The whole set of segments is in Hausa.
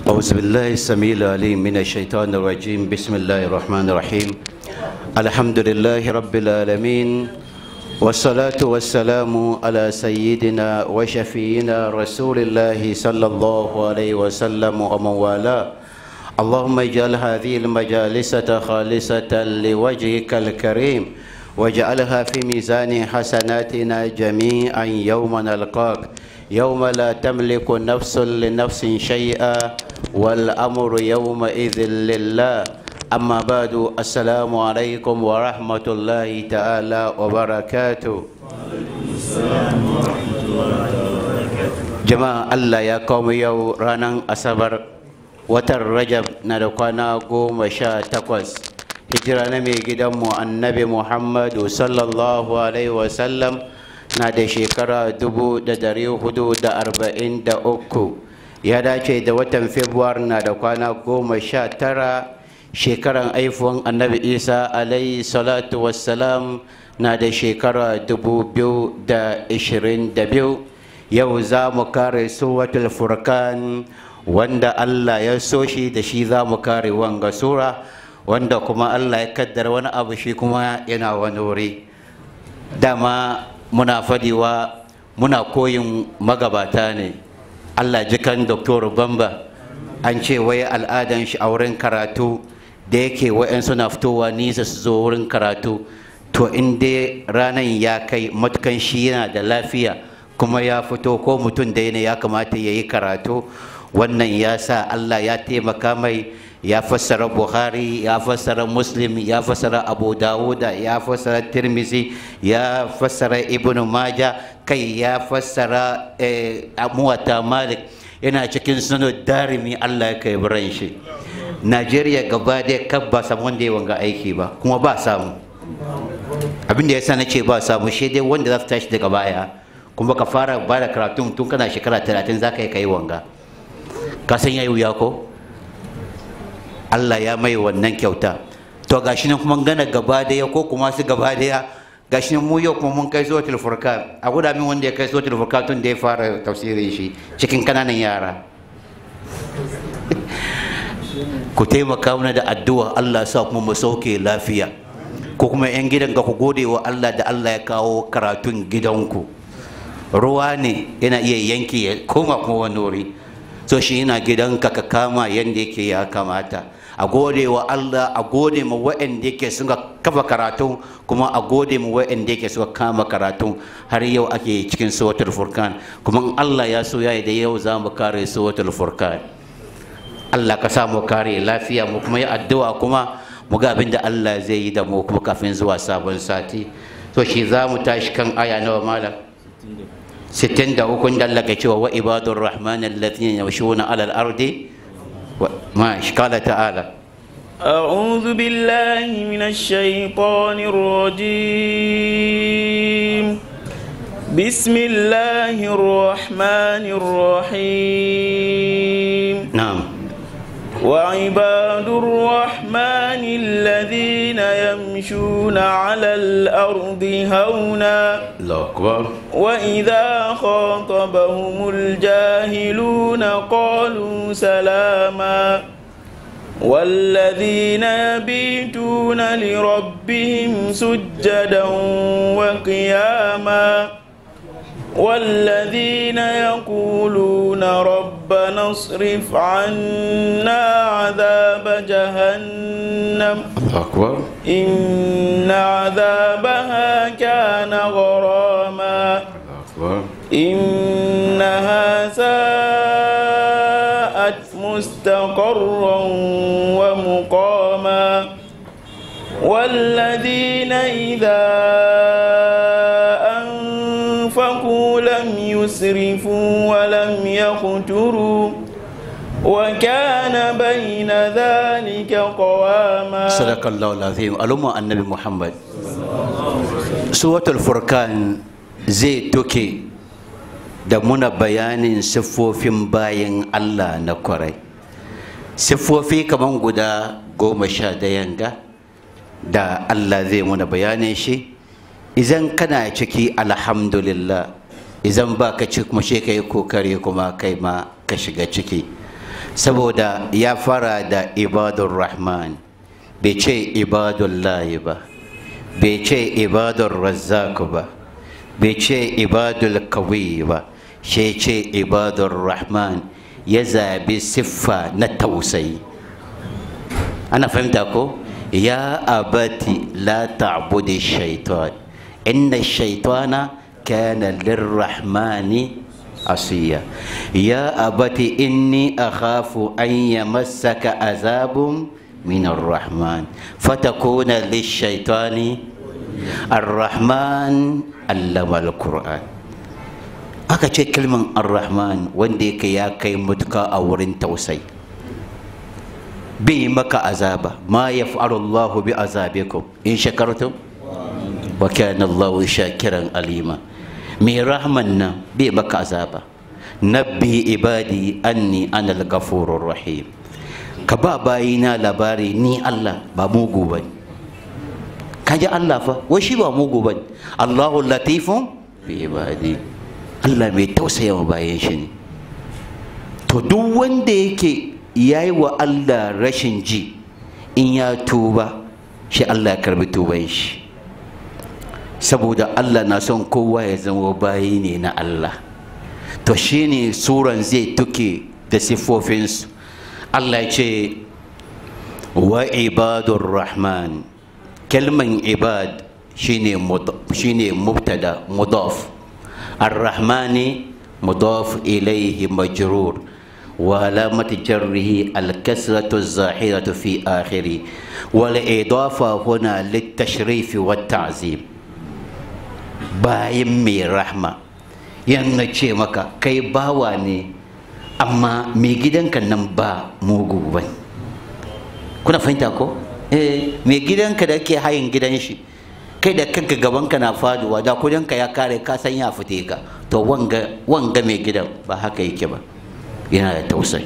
أعوذ بالله السميع العليم من الشيطان الرجيم بسم الله الرحمن الرحيم الحمد لله رب العالمين والصلاة والسلام على سيدنا وشفينا رسول الله صلى الله عليه وسلم ومن والاه اللهم اجعل هذه المجالس خالصة لوجهك الكريم واجعلها في ميزان حسناتنا جميعا يوم نلقاك يوم لا تملك نفس لنفس شيئا والأمر يومئذ لله أما بعد السلام عليكم ورحمة الله تعالى وبركاته جماعة الله يا قوم يو رانا أصبر watan rajab na da kwana goma sha takwas hijira na mai gidanmu annabi muhammadu sallallahu alaihi wasallam na da shekara dubu da dari hudu da arba'in da uku ya dace da watan februar na da kwana goma sha tara shekaran aifuwan annabi isa alaihi salatu wassalam na da shekara dubu biyu da ishirin da biyu yau za mu kare suwatul furkan wanda Allah ya so shi da shi za mu kare wanga sura wanda kuma Allah ya kaddara wani abu shi kuma yana wani wuri dama muna fadiwa muna koyin magabata ne Allah jikan Dr. Bamba an ce wai al'adan shi a wurin karatu da yake wa'yan suna fitowa nisa su zo wurin karatu to in dai ranar ya kai matukan shi yana da lafiya kuma ya fito ko mutum da ya kamata ya yi karatu wannan ya sa Allah ya taimaka mai ya fassara Buhari ya fassara Muslim ya fassara Abu Dawuda ya fassara Tirmizi ya fassara Ibn Maja kai ya fassara Muwatta Malik yana cikin sunan darimi Allah ya kai biran shi Najeriya gaba da kan ba samu wanda ya wanga aiki ba kuma ba samu abin da ya sa na ce ba samu shi dai wanda za su tashi daga baya kuma ka fara ba da karatun tun kana shekara talatin za ka yi kai wanga ka san yayi wuya ko Allah ya mai wannan kyauta to gashi nan kuma gana gaba daya ko kuma su gaba daya gashi nan mu yau kuma mun kai zuwa tilfurka a guda min wanda ya kai zuwa tilfurka tun da ya fara tafsirin shi cikin kananan yara ku taimaka mana da addu'a Allah sa kuma mu sauke lafiya ko kuma yan gidan ga ku gode wa Allah da Allah ya kawo karatun gidanku ruwa ne yana iya yanke ya koma kuma wani wuri so shi yana gidanka ka kama yadda yake ya kamata a gode wa Allah a gode ma wa'anda yake suka kafa karatu kuma a gode ma wa'anda yake suka kama karatu har yau ake cikin suratul furkan kuma Allah ya so yayi da yau za mu kare suratul furkan Allah ka sa mu kare lafiya mu kuma yi addu'a kuma mu ga abin da Allah zai yi da mu kuma kafin zuwa sabon sati so shi za mu tashi kan aya nawa malam ستين دا وكن دلك شو وعباد الرحمن الذين يمشون على الأرض ما قال تعالى أعوذ بالله من الشيطان الرجيم بسم الله الرحمن الرحيم نعم وعباد الرحمن الذين يمشون على الأرض هونا الله أكبر وإذا خاطبهم الجاهلون قالوا سلاما والذين يبيتون لربهم سجدا وقياما والذين يقولون ربنا اصرف عنا عذاب جهنم الله أكبر إن عذابها كان غراما الله أكبر إنها ساءت مستقرا ومقاما والذين إذا أنفقوا لم يسرفوا ولم يقتروا وكان بين ذلك قواما صدق الله العظيم ألوم النبي محمد سورة الفرقان زي توكي da muna bayanin siffofin bayan Allah na kwarai siffofi kaman guda goma sha dayan ga da Allah zai muna bayanin shi idan kana ciki alhamdulillah idan ba ka ci kuma ka yi kokari kuma kai ma ka shiga ciki saboda ya fara da ibadun rahman bai ce ibadun layi ba bai ce ibadun razzak ba bai ce ibadul kawi ba shi ce ibadun rahman ya zabi siffa na tausayi ana fahimta ko ya abati la ta'budi shaitan inna shaitana kana lirrahmani asiya ya abati inni akhafu an yamassaka azabun min arrahman fatakuna lishaitani arrahman allama alquran aka ce kalman arrahman wanda yake ya kai mutuka a wurin tausayi bai maka azaba ma ya Allah bi azabikum in shakartum wa kana Allah shakiran alima mai rahman nan bai maka azaba nabbi ibadi anni ana al-ghafurur rahim ka ba bayina labari ni Allah ba mugu bane kaji Allah fa wai shi ba mugu bane Allahu latifun bi ibadi Allah mai tausaya wa bayan shi ne to duk wanda yake ya yi wa Allah rashin ji in ya tuba shi Allah ya karbi tuban shi saboda Allah na son kowa ya zama bayi ne na Allah to shi ne suran zai tuke da siffofinsu Allah ya ce wa ibadur rahman kalman ibad shine shine mubtada mudaf ar-rahmani mudaf ilayhi majrur وعلامة جره الكسرة الظاهرة في آخره والإضافة هنا للتشريف والتعظيم bayan mai rahma yana ce maka kai bawa ne amma mai gidanka nan ba mugu ba kuna fahimta ko eh mai gidanka da ke hayin gidan shi kai da kanka gabanka na faduwa da kudinka ya kare ka san ya fite ka to wanga wanga mai gidan ba haka yake ba yana da tausayi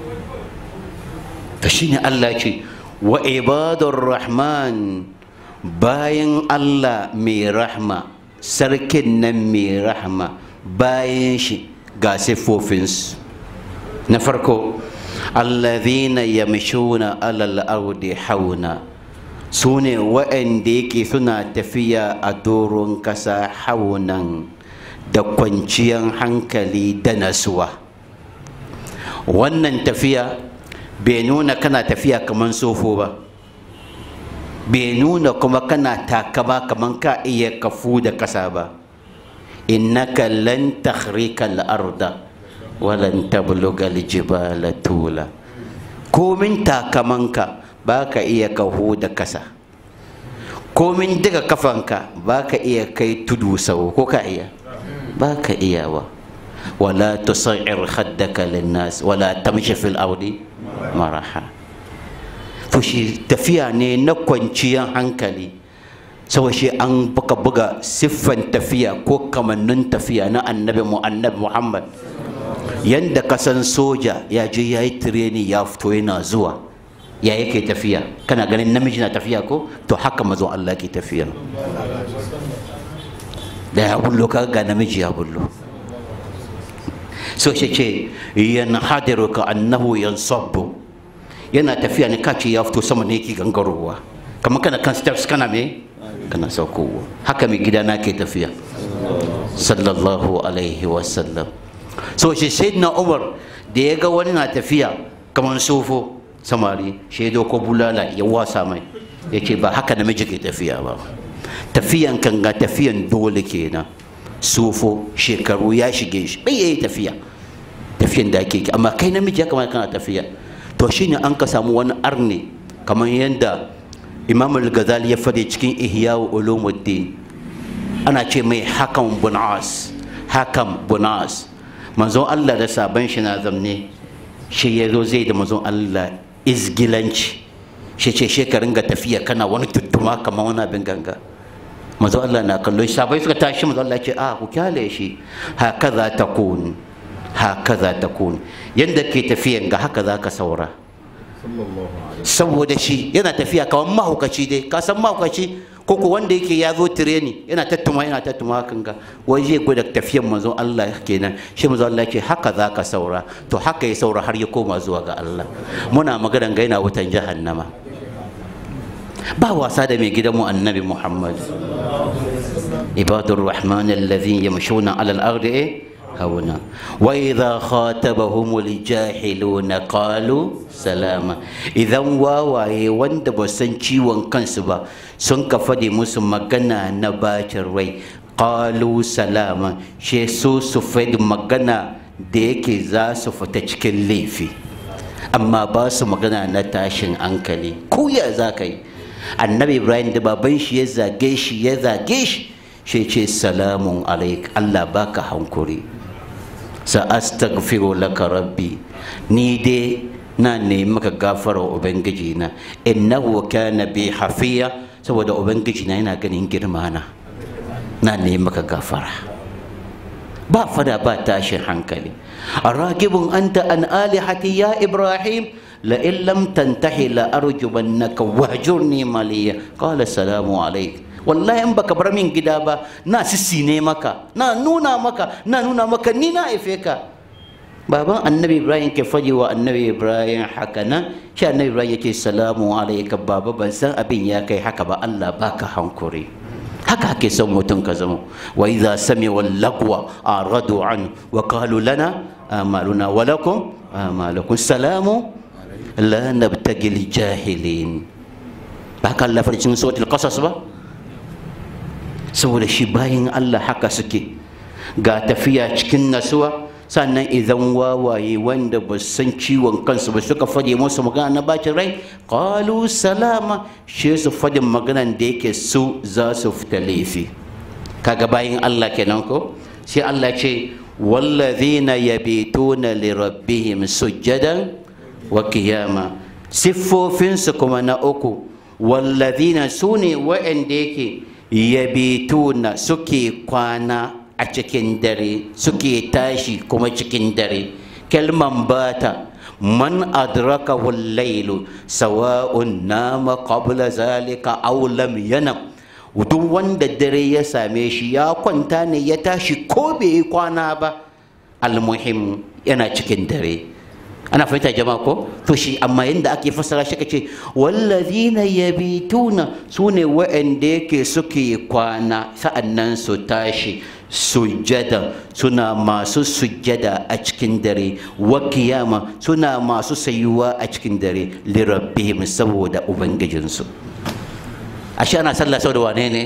to shine Allah ce wa ibadur rahman bayan Allah mai rahma sarkin nan mai rahma bayan shi ga siffofinsu na farko allazina yamshuna alal ardi hauna su ne waɗanda yake suna tafiya a doron ƙasa haunan da kwanciyar hankali da nasuwa wannan tafiya bai nuna kana tafiya kamar sofo ba bai nuna kuma kana takama kamar ka iya kafu da kasa ba innaka lan takhrika al-arda walan tabluga al-jibala tula komin takamanka ba ka iya kahu da kasa komin daga kafanka ba ka iya kai tudu sau ko ka iya ba ka iya ba ولا تصعر خدك للناس ولا تمشي في الأرض مرحا fushi tafiya ne na kwanciyar hankali sau shi an buga buga siffan tafiya ko kamannin tafiya na annabi mu annabi muhammad yanda kasan soja ya je ya yi tireni ya fito yana zuwa ya yake tafiya kana ganin namiji na tafiya ko to haka mazon allah ke tafiya da ya bullo ka ga namiji ya bullo so shi ce yan hadiru ka annahu yan sabbu yana tafiya ne kace ya fito sama ne yake gangarowa kamar kana kan steps kana me kana saukowa haka mai gida na ke tafiya sallallahu alaihi wasallam so shi sayyidina umar da ya ga wani na tafiya kamar sofo samari shaido ko bulala ya wasa mai ya ce ba haka namiji ke tafiya ba tafiyan kan ga tafiyan dole kenan sufo shekaru ya shige shi bai yayi tafiya tafiyan da ake amma kai namiji ya kamata kana tafiya to shine an ka samu wani arne kamar yadda imam al-ghazali ya fade cikin ihya ulumuddin ana ce mai hakam bunas hakam bunas manzon Allah da sabon shi na zamne shi ya zo zai da manzon Allah izgilanci shi ce shekarun ga tafiya kana wani tuttuma kamar wani abin ganga manzo Allah na kallon shi sabai suka tashi manzo Allah ce a ku kyale shi hakaza takun hakaza takun yanda ke tafiyan ga haka zaka saura saboda shi yana tafiya kamar mahaukaci dai ka san mahaukaci ko ko wanda yake ya zo tireni yana tattuma yana tattuma hakan ga wai zai gwada tafiyan manzo Allah kenan shi manzo Allah ce haka za ka saura to haka ya saura har ya koma zuwa ga Allah muna magana ga yana wutan jahannama ba wasa da mai gidanmu annabi Muhammad ibadur rahman alladhina yamshuna ala al-ardi eh هونا وإذا خاطبهم الجاهلون قالوا سلاما إذا واواye wanda ba san ciwon kansu ba sun ka fadi musu magana na bacin rai qalu salama she so su fadi magana da yake za su fita cikin laifi amma ba su magana na tashin hankali ku ya za ka yi annabi ibrahim da baban shi ya zage shi ya zage shi shi ce salamun alaik allah baka hankuri sa'astaghfiru laka rabbi ni dai na nemi maka gafara ubangiji na innahu kana bi hafiya saboda ubangiji na yana ganin girma na na nemi maka gafara ba fada ba tashin hankali aragibun anta an alihati ya ibrahim la in lam tantahi la arjumannaka wahjurni maliya qala salamu alayk wallahi in baka bar min gida ba na sissine maka na nuna maka na nuna maka ni na haife ka baban annabi ibrahim ke faɗi wa annabi ibrahim haka nan shi annabi ibrahim yake salamu alaika baba ban san abin ya kai haka ba allah baka hankuri haka ake son mutum ka zama wa idza sami'u lagwa aradu an wa qalu lana amaluna wa lakum amalukum salamu la nabtagi jahilin ba kan lafarcin suratul qasas ba saboda shi bayan Allah haka suke ga tafiya cikin nasuwa sannan idan wawaye wanda ba san ciwon kansu ba suka fade musu magana na bacin rai qalu salama shi su fade maganan da yake su za su fita laifi kaga bayan Allah kenan ko sai Allah ce wallazina yabituna li rabbihim sujjadan wa qiyama siffofinsu kuma na uku wallazina sune wa'anda yake yabituna suke kwana a cikin dare suke tashi kuma cikin dare kalman bata man adraka lailu sawa'un nama qabla zalika aw lam yanam duk wanda dare ya same shi ya kwanta ne ya tashi ko bai yi kwana ba almuhim yana cikin dare ana fahimta jama'a ko to shi amma yadda ake fassara shi kace wallazina yabituna sune wa'anda yake suke kwana sa'annan su tashi sujjada suna masu sujjada a cikin dare wa kiyama suna masu sayuwa a cikin dare lirabbihim saboda ubangijinsu ashe ana sallah saboda wane ne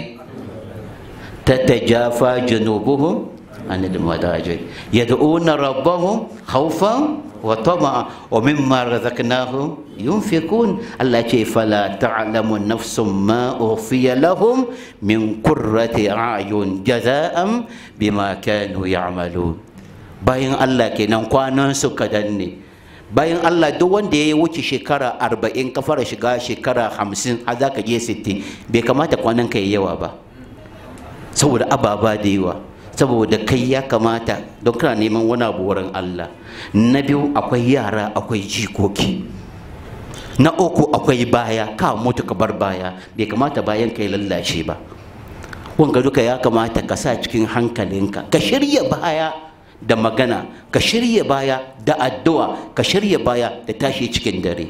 tatajafa junubuhum anil madaji yad'una rabbahum khawfan wa tama'a wa mimma razaqnahum yunfikun Allah ce fala ta'lamu nafsum ma ukhfiya lahum min qurrati a'yun jaza'an bima kanu ya'malun bayan Allah kenan kwanan su kadan ne bayan Allah duk wanda ya wuce shekara arba'in ka fara shiga shekara hamsin har za ka je sittin bai kamata kwanan ka yi yawa ba saboda ababa da yawa saboda kai ya kamata don kana neman wani abu wurin Allah na biyu akwai yara akwai jikoki na uku akwai baya ka mutu ka bar baya bai kamata bayan ka yi lallashe ba wanga duka ya kamata ka sa cikin hankalinka ka shirya baya da magana ka shirya baya da addu'a ka shirya baya da tashi cikin dare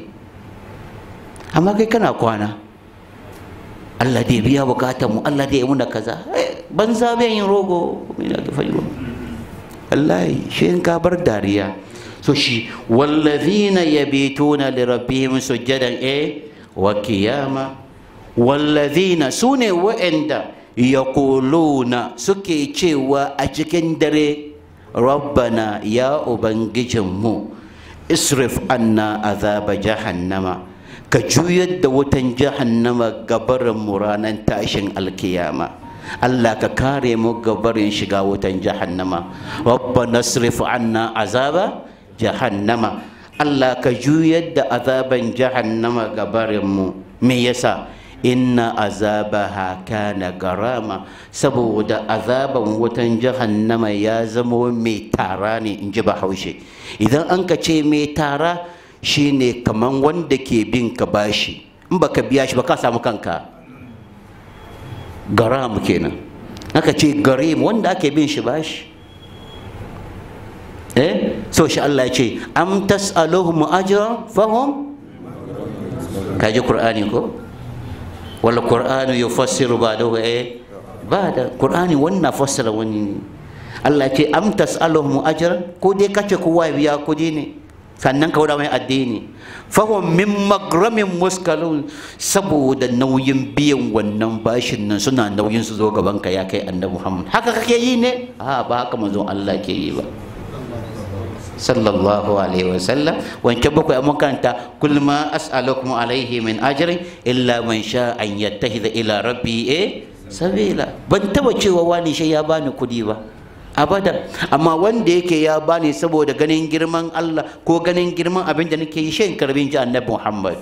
amma kai kana kwana Allah dai biya bukatar mu Allah dai muna kaza banza bai yin rogo ina ga faɗi wallahi shi in ka bar dariya so shi wallazina yabituna li rabbihim sujadan eh wa qiyama wallazina sune wa'anda yaquluna suke cewa a cikin dare rabbana ya ubangijinmu isrif anna azaba jahannama ka juyar da wutan jahannama gabarin mu ranar tashin alkiyama Allah ka kare mu gabarin shiga wutan jahannama rabbana isrif anna azaba jahannama Allah ka juyar da azaban jahannama gabarin mu me yasa inna azabaha kana garama saboda azaban wutan jahannama ya zama mai tara ne in ji bahaushe idan an ka ce mai tara shine kaman wanda ke bin ka bashi in baka biya shi ba ka samu kanka garam kenan aka ce garim wanda ake bin shi bashi eh so shi Allah ya ce am tas'aluhum ajran fahum kaji qur'ani ko wal qur'anu yufassiru ba'dahu eh ba'da qur'ani wannan fassara wani Allah ya ce am tas'aluhum ajran ko dai kace kowa ya biya kudi ne sannan ka wada mai addini fahim min magramin muskalun saboda nauyin biyan wannan bashin nan suna nauyin su zo gaban ka ya kai annabi Muhammad haka kake yi ne a ba haka manzon Allah ke yi ba sallallahu alaihi wasallam wancan bakwai a makaranta kul ma as'alukum alaihi min ajrin illa man sha an yattahida ila rabbi eh sabila ban taba cewa wani shi ya bani kudi ba abada amma wanda yake ya bani saboda ganin girman Allah ko ganin girman abin da nake yi shan karbin ji annabi Muhammad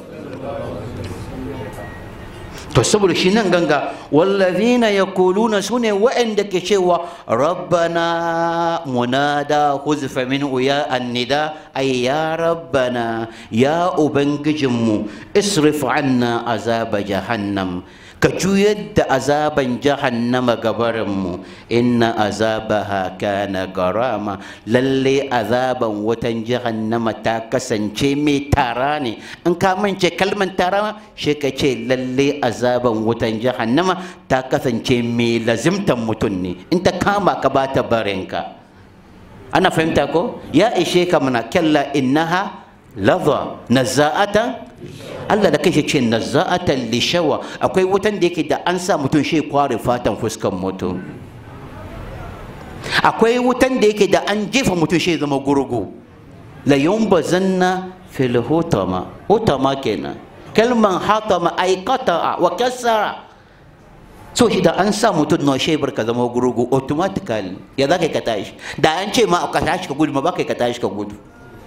to saboda shi nan ganga wallazina yaquluna sune wa'anda ke cewa rabbana munada huzfa min ya annida ay ya rabbana ya ubangijinmu isrif anna azaba jahannam ka juyar da azaban jahannama gabarinmu inna azabaha kana garama lalle azaban wutan jahannama ta kasance mai tara ne in ka mance kalman tara shi ka ce lalle azaban wutan jahannama ta kasance mai lazimtan mutum ne in ta kama ka ba ta barinka ana fahimta ko ya ishe ka mana kyalla innaha laza nazza'atan Allah da kai ce nazza'atan lishawa akwai wutan da yake da an sa mutum shi kware fatan fuskan mutum akwai wutan da yake da an jefa mutum shi zama gurgu la yumbazanna fil hutama hutama kenan kalman hatama ay qata'a wa kasara so shi da an sa mutum na shi barka zama gurgu automatically ya za ka tashi da an ce ma ka tashi ka gudu ma ba ka tashi ka gudu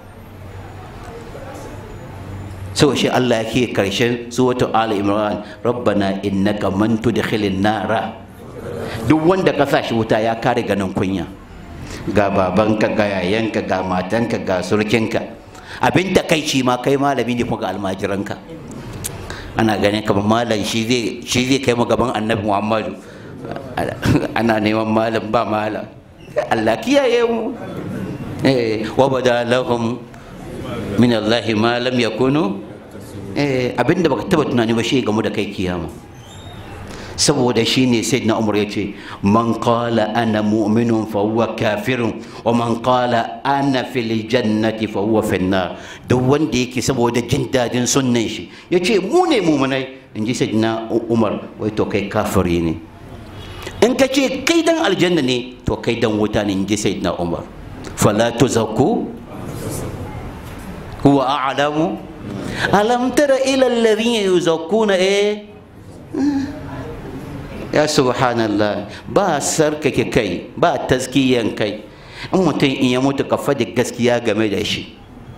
sau shi Allah yake karshen suratu Ali Imran rabbana innaka man tudkhilin nara duk wanda ka sa shi wuta ya kare ganin kunya ga babanka ga yayanka ga matanka ga surkinka abin takaici ma kai malami ne kuma ga almajiranka ana ganin kamar malam shi zai shi zai kai mu gaban annabi Muhammadu ana neman malam ba malam Allah kiyaye mu eh wa badalahum min Allah ma lam yakunu eh abinda baka taba tunani ba shi gamu da kai kiyama saboda shi ne sayyidina umar ya ce man qala ana mu'minun fa huwa kafirun wa man qala ana fil jannati fa huwa fin nar duk wanda yake saboda jin dadin sunnan shi yace mu ne mu'minai in ji sayyidina umar wai to kai kafiri ne in ka ce kai dan aljanna ne to kai dan wuta ne in ji sayyidina umar fala tuzakku huwa a'lamu alam tara ila alladhina yuzakkuna eh ya subhanallah ba sarkake kai ba taskiyan kai in mutum in ya mutu ka faɗi gaskiya game da shi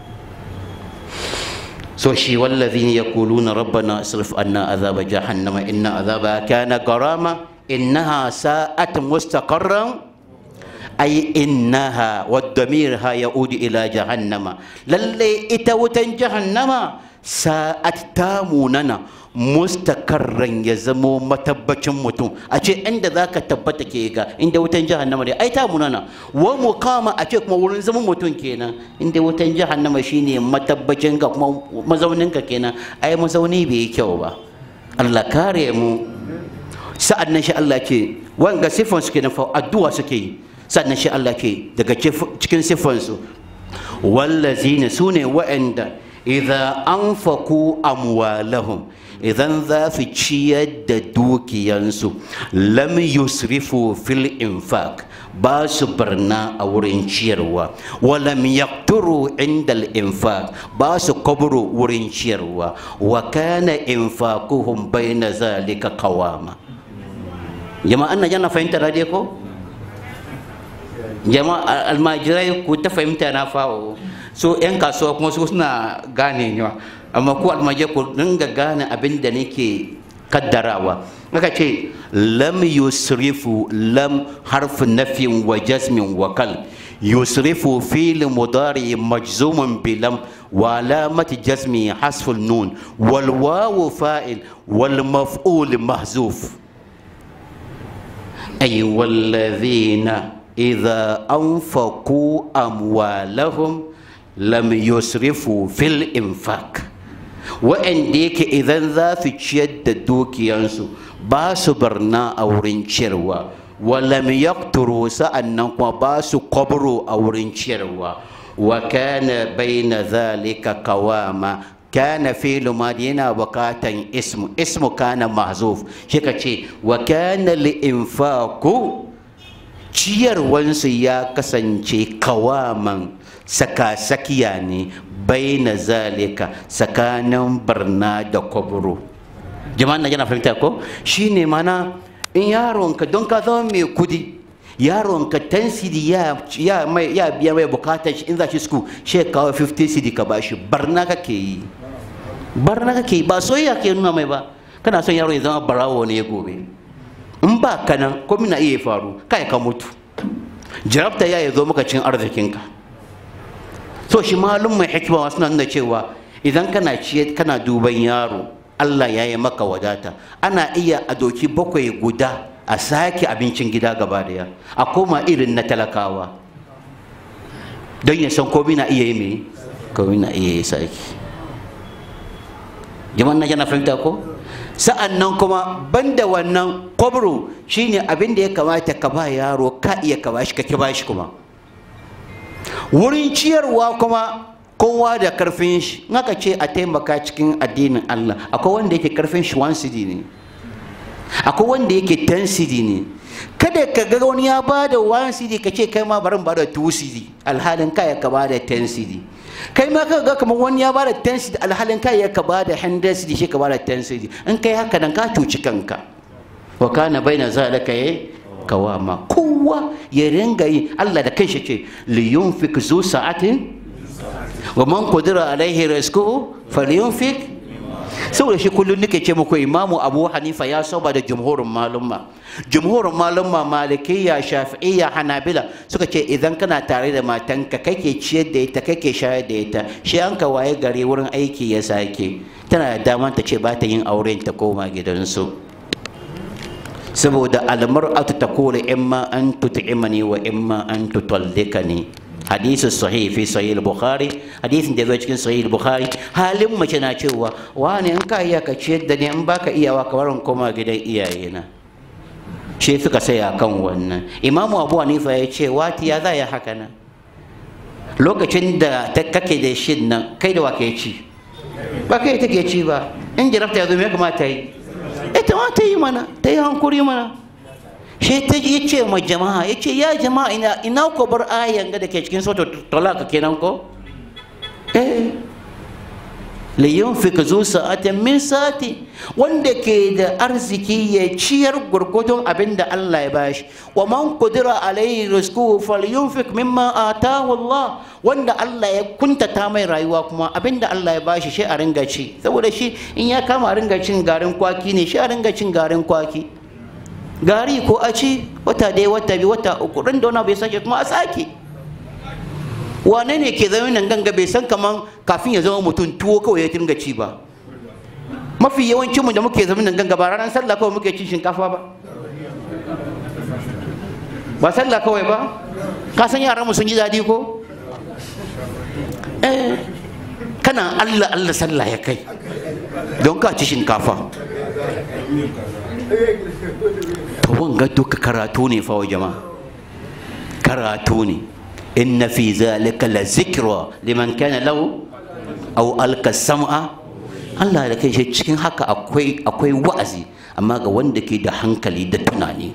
so shi wallazin yaquluna rabbana asrif anna azaba jahannama inna azaba kana garama innaha sa'at mustaqarran ay innaha wadamir ha yaudu ila jahannama lalle ita wutan jahannama sa'at tamunana mustakarran ya zamo matabbacin mutum a ce inda za ka tabbata ke ga inda wutan jahannama ne ai ta munana wa mukama a ce kuma wurin zaman mutum kenan inda wutan jahannama shine matabbacin ka kuma mazaunin ka kenan ai mazauni bai yi kyau ba Allah kare mu sa'an nan shi Allah ce wanga sifan su kenan fa addu'a suke yi sa'an nan shi Allah ke daga cikin sifan su wallazina sune wa'anda idza anfaqu amwalahum idan za su ciyar da dukiyansu lam yusrifu fil infaq ba su barna a wurin ciyarwa walam yaqturu inda infaq ba su kaburo wurin ciyarwa wa kana infaquhum baina zalika qawama jama'a na yana fahimta dai ko jama'a almajirai ku ta fahimta na fawo so yan kasuwa kuma su suna gane ne amma ku almaje ku dinga gane abin da nake kaddarawa aka ce lam yusrifu lam harfu nafin wa jasmin wa kal yusrifu fil mudari majzumun bilam wa alamati jasmi hasful nun wal wawu fa'il wal maf'ul mahzuf ay wallazina idza anfaqu amwalahum lam yusrifu fil infaq wa'anda yake idan za su ciyar da dukiyansu ba su barna a wurin ciyarwa walam yaqturu sa'annan kuma ba su kwabro a wurin ciyarwa wa kana baina zalika qawama kana fi'lu madi yana bukatan ismu ismu kana mahzuf shi ka ce wa kana li infaqu ciyarwansu ya kasance kawaman saka-sakiya ne baina zalika tsakanin barna da kwabro jama'an na yana fahimta ko shine mana in yaronka don ka zama mai kudi yaronka 10 cd ya, ya, mai, ya biya mai bukatar shi in za shi sku shi kawo 50 cd ka bashi barna kake yi barna kake yi ba soyayya ke nuna mai ba kana son yaro ya zama barawo ne ya gobe in ba ka nan ko na iya faru kai ka mutu jarabta ya zo maka cin arzikinka so shi malum mai hikima suna nuna cewa idan kana ciye kana duban yaro Allah ya yi maka wadata ana iya a doki bakwai guda a sake abincin gida gaba daya a koma irin na talakawa don ya san komi na iya yi mai komi na iya yi sake jama'an na jana fahimta ko sa'an nan kuma banda wannan kwabro shine abin da ya kamata ka ba yaro ka iya ka bashi ka ki bashi kuma wurin ciyarwa kuma kowa da karfin shi in aka ce a taimaka cikin addinin Allah akwai wanda yake karfin shi 1 cd ne akwai wanda yake 10 cd ne kada ka ga wani ya ba da 1 cd ka ce kai ma barin ba da 2 cd alhalin kaya ka ba da 10 cd kai ma ka ga kamar wani ya ba da 10 cd alhalin kaya ka ba da 100 cd shi ka ba da 10 cd in kai haka nan ka cuci kanka wa kana baina zalika yayi kawama kowa ya ringa yi Allah da kanshi ce li yunfik zu sa'atin wa man qadira alaihi rizquhu falyunfik saboda shi kullum nake ce muku imamu abu hanifa ya saba da jumhurin malumma jumhurin malumma malikiyya shafi'iyya hanabila suka ce idan kana tare da matanka kake ciyar da ita kake shayar da ita shi an ka waye gari wurin aiki ya sake tana da damar ta ce ba ta yin auren ta koma gidansu saboda almar'atu taqulu imma an tut'imani wa imma an tutallikani hadisi sahih fi sahih al-bukhari hadisin da zai cikin sahih al-bukhari halin mace na cewa wani in ka iya ka ciyar da ni in baka iyawa ka barin koma gidan iyayena shi suka saya kan wannan imamu abu hanifa ya ce wati ya za ya haka nan lokacin da kake da shin nan kai da wa ke ci ba kai take ci ba in jarabta ya zo me kamata yi ita ma ta yi mana ta yi hankuri mana shi ta ya ce ma jama'a ya ce ya jama'a ina ina ko bar ayan ga da ke cikin sautar talaka kenan ko eh liyunfik zu sa'atin min sa'ati wanda ke da arziki ya ciyar gurgudun abin da Allah ya bashi wa man qudira alayhi rizquhu falyunfik mimma atahu Allah wanda Allah ya kuntata mai rayuwa kuma abin da Allah ya bashi shi a ringa ci saboda shi in ya kama a ringa cin garin kwaki ne shi a ringa cin garin kwaki gari ko a ci wata ɗaya wata biyu wata uku ran da wani bai sake kuma a sake wane ne ke zama nan ganga bai san kaman kafin ya zama mutum tuwo kawai ya dinga ci ba mafi yawancin mu da muke zama nan ganga ba ranar sallah kawai muke cin shinkafa ba ba sallah kawai ba ka san yaran mu sun ji daɗi ko eh kana Allah Allah sallah ya kai don ka ci shinkafa to wanga duka karatu ne fa jama'a karatu ne inna fi zalika la zikra liman kana lahu aw alka sam'a Allah da kai shi cikin haka akwai akwai wa'azi amma ga wanda ke da hankali da tunani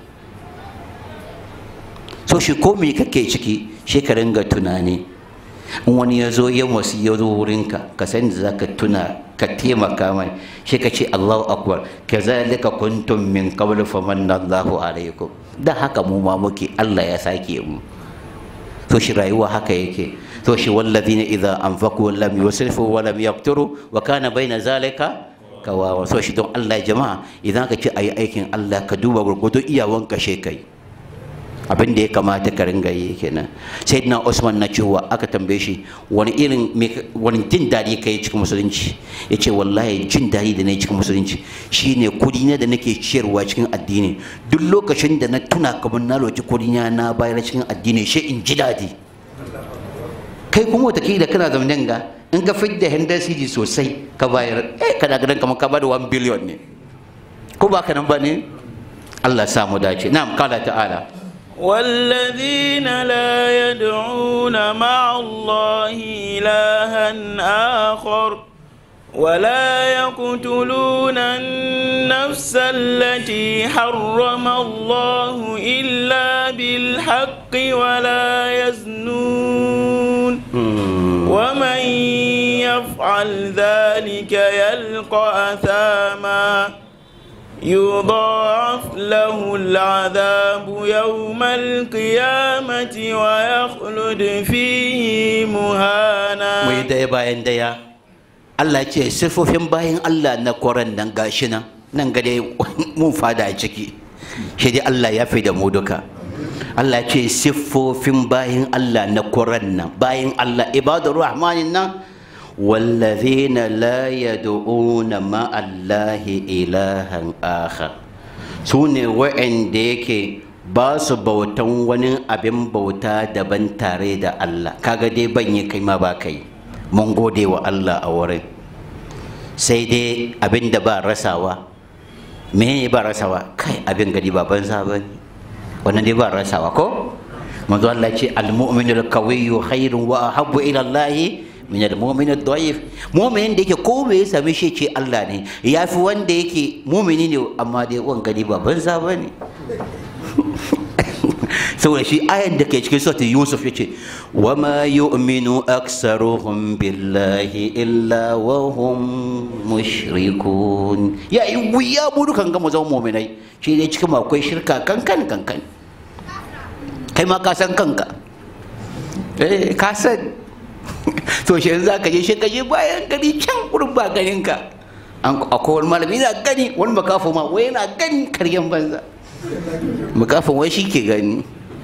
so shi ko me kake ciki shi ka ringa tunani in wani ya zo ya wasu ya zo wurinka ka san da zaka tuna ka taimaka mai shi ka ce Allahu akbar kazalika kuntum min qabl famanna Allahu alaikum da haka mu ma muke Allah ya sake mu to shi rayuwa haka yake to shi wallazina idza anfaqu lam yusrifu wa lam yaqturu wa kana baina zalika kawawa so shi don Allah jama'a idan ka ce ayi aikin Allah ka duba gurgudu iyawan ka she kai abin da ya kamata ka ringa yi kenan sai na usman na cewa aka tambaye shi wani irin wani jin daɗi ka yi cikin musulunci ya ce wallahi jin daɗi da na yi cikin musulunci shine kudi na da nake ciyarwa cikin addini duk lokacin da na tuna kamar na roki kudi na na bayar cikin addini shi in ji daɗi kai kuma watakila kana zamanin ga in ka fidda hundred cd sosai ka bayar eh kana ganin kamar ka bada 1 billion ne ko ba ka nan ba ne Allah samu dace na'am kala ta'ala والذين لا يدعون مع الله إلها آخر ولا يقتلون النفس التي حرم الله إلا بالحق ولا يزنون ومن يفعل ذلك يلقى أثاما يضاعف له العذاب يوم القيامة ويخلد فيه مهانا mai daya bayan daya Allah ce siffofin bayan Allah na koran nan gashi nan nan gade mun fada a ciki shi dai Allah ya fi da mu duka Allah ce siffofin bayan Allah na koran nan bayan Allah ibadur rahmanin nan والذين لا يدعون مع الله إلها آخر سوني وإن ديكي basu bautan wani abin bauta daban tare da Allah kaga dai ban yi kai ma ba kai mun gode wa Allah a wurin sai dai abin da ba rasawa me ba rasawa kai abin gadi ba banza ba ne wannan dai ba rasawa ko manzo Allah ce al-mu'minul qawiyyu khairun wa ahabbu ila Allah min al-mu'min ad-da'if mu'minin da yake ko me ya same shi ce Allah ne yafi wanda yake mu'mini ne amma dai wan gani ba banza bane saboda shi ayan da ke cikin suratul yusuf yace wa ma yu'minu aktsaruhum billahi illa wa hum mushrikun ya yi wuya mu dukan ga mu zama mu'minai shi dai cikin akwai shirka kankan kankan kai ma ka san kanka eh ka san to shi yanzu ka je shi ka je bayan gari can wurin ba ganin ka an akwai wani malami yana gani wani makafo ma wai yana gani karyan banza makafin wai shi ke gani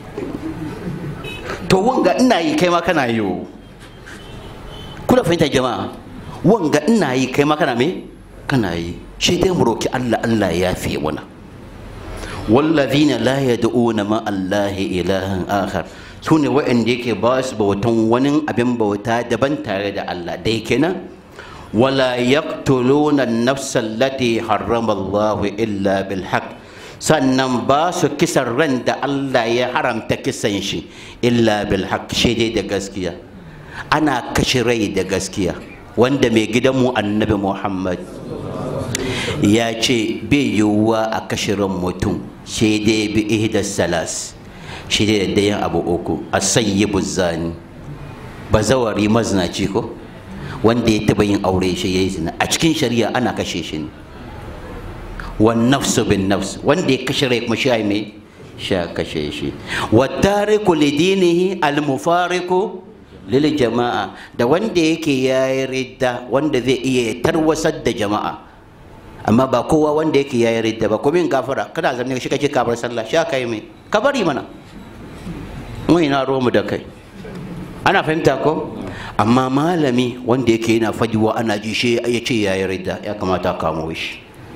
to wanga ina yi kai ma kana yi kuna fahimta jama'a wanga ina yi kai ma kana me kana yi shi dai mu roki Allah Allah ya fi mana والذين لا يدعون مع الله إلها آخر su ne waɗanda yake ba su bautan wani abin bauta daban tare da Allah dai kenan wala yaqtuluna an-nafsa allati harrama Allah illa bil haqq sannan ba su kisan ran da Allah ya haramta kisan shi illa bil haqq shi dai da gaskiya ana kashe rai da gaskiya wanda mai gidanmu annabi Muhammad ya ce bai yiwuwa a kashe ran mutum shi dai bi ihdas salas shi da dayan abu uku a sayyibu zani bazawari maznaci ko wanda ya taba yin aure shi yayi zina a cikin shari'a ana kashe shi ne wan nafsu bin nafs wanda ya kashe rai kuma shi ai mai sha kashe shi wa tariku lidinihi al mufariqu lil jama'a da wanda yake yayi ridda wanda zai iya tarwasar da jama'a amma ba kowa wanda yake yayi ridda ba kuma in gafara kana zanne shi kake kabar sallah sha kai mai ka bari mana mu ina mu da kai ana fahimta ko amma malami wanda yake yana fajiwa ana ji shi ya ce ya yi ridda ya kamata a kamo shi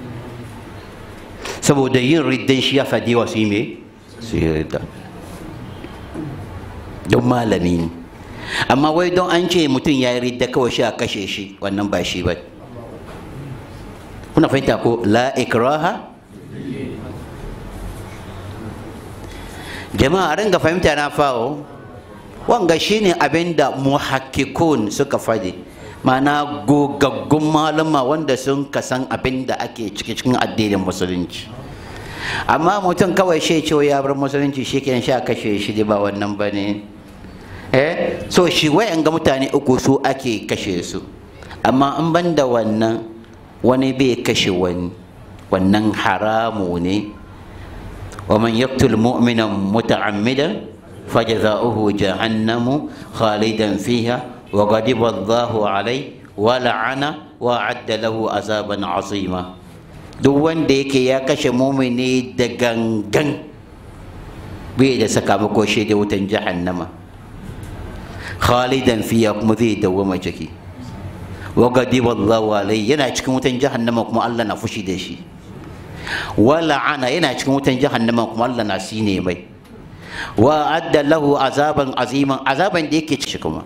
saboda yin riddan shi ya fadi wa su yi me su yi ridda don malami ne amma wai don an ce mutum ya yi ridda kawai shi a kashe shi wannan ba shi ba kuna fahimta ko la ikraha jama'a ringa fahimta na fawo wanga shine abin da muhakkikun suka faɗi ma'ana gogaggun malama wanda sun kasan abin da ake ciki cikin addinin musulunci amma mutum kawai shi cewa ya bar musulunci shi kenan sha kashe shi ba wannan ba ne eh so shi wayan ga mutane uku su ake kashe su amma in ban da wannan wani bai kashe wani wannan haramu ne ومن يقتل مؤمنا متعمدا فجزاؤه جهنم خالدا فيها وغضب الله عليه ولعنه وأعد له عذابا عظيما duk wanda yake ya kashe mumini da gangan bai da sakamako shi da wutan jahannama khalidan fiya kuma zai dawwama ciki wa gadiba Allahu alai yana cikin wutan jahannama kuma Allah na fushi da shi wa la'ana yana cikin wutan jahannama kuma Allah na sine mai wa adda lahu azaban aziman azaban da yake ciki kuma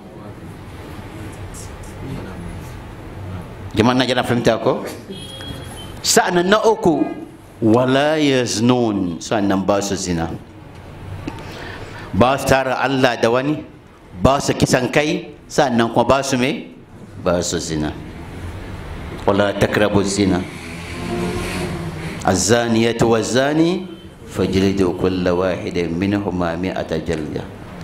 jama'an na jana fahimta ko sa'annan na uku wala yaznun sa'annan ba su zina ba su tara Allah da wani ba su kisan kai sa'annan kuma ba su me ba su zina wala takrabu zina الزانية والزاني فاجلدوا كل واحد منهما مئة جلدة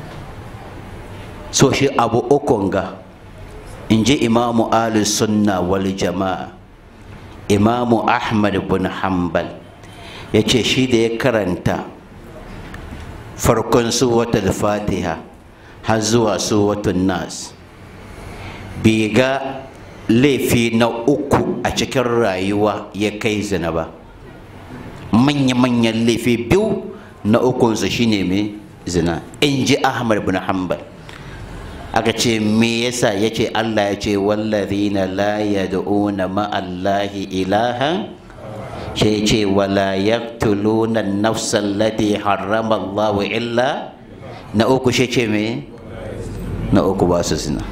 so shi abu ukun ga in ji imamu ali sunna wal jama'a imamu ahmad bin hanbal ya ce shi da ya karanta farkon suwatul fatiha har zuwa suwatun nas bai ga laifi na uku a cikin rayuwa ya kai zina ba manya-manyan laifi biyu na ukunsa shine mai zina in ji ahmad bin hanbal aka ce me yasa ya ce allah ya ce wallazina la yad'una ma'allahi ilahan shi ce wala yaqtuluna an-nafsa allati harrama Allahu illa na uku shi ce me na uku ba su zina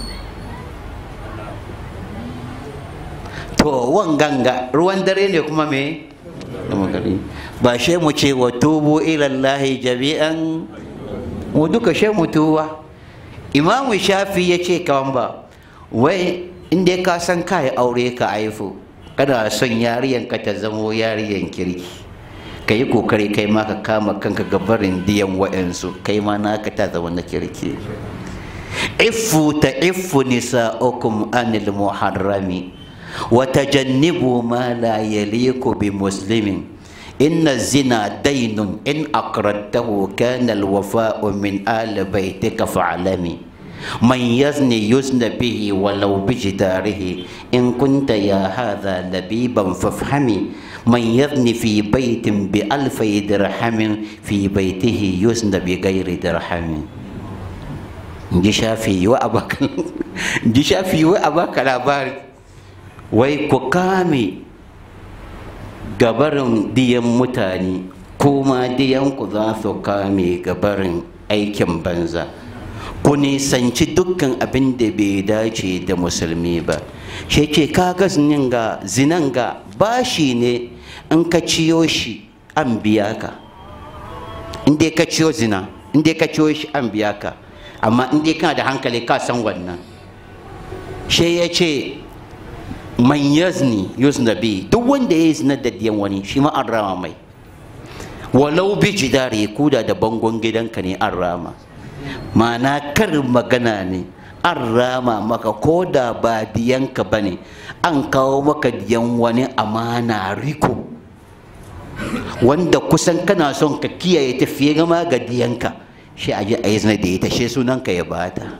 to wanganga ruwan dare ne kuma me ba shi mu ce wa tubu ilallahi jami'an mu duka shi mu tuwa imamu shafi ya ce kawan ba wai inda ka san ka yi aure ka haifu kana son yariyanka ta zamo yariyan kirki ka yi kokari kai ma ka kama kanka gabarin diyan wa'yansu kai ma naka ta zama na kirki ifu ta ifu nisa'ukum anil muharrami wa tajannibu ma la yaliku bi muslimin إن الزنا دين إن أقرضته كان الوفاء من آل بيتك فاعلمي من يزني يزن به ولو بجداره إن كنت يا هذا لبيبا فافهمي من يزني في بيت بألفي درهم في بيته يزن بغير درهم ji shafi wa abaka ji shafi wa abaka labari wai ku kame gabarin diyan mutane kuma diyanku za su kame gabarin aikin banza ku nisanci dukkan abin da bai dace da musulmi ba shi ke kaga zinin ga zinan ga bashi ne in ka ciyo shi an biya ka in dai ka ciyo zina in dai ka ciyo shi an biya ka amma in dai kana da hankali ka san wannan shi ya ce man yazni yuzna bi duk wanda ya yi zina da diyan wani shi ma an rama mai walau bi jidari kuda da bangon gidanka ne an rama ma'ana kar magana ne an rama maka ko da ba diyanka ba ne an kawo maka diyan wani amana riko wanda kusan kana son ka kiyaye tafiye gama ga diyanka shi a ji a yi zina da ita shi sunanka ya bata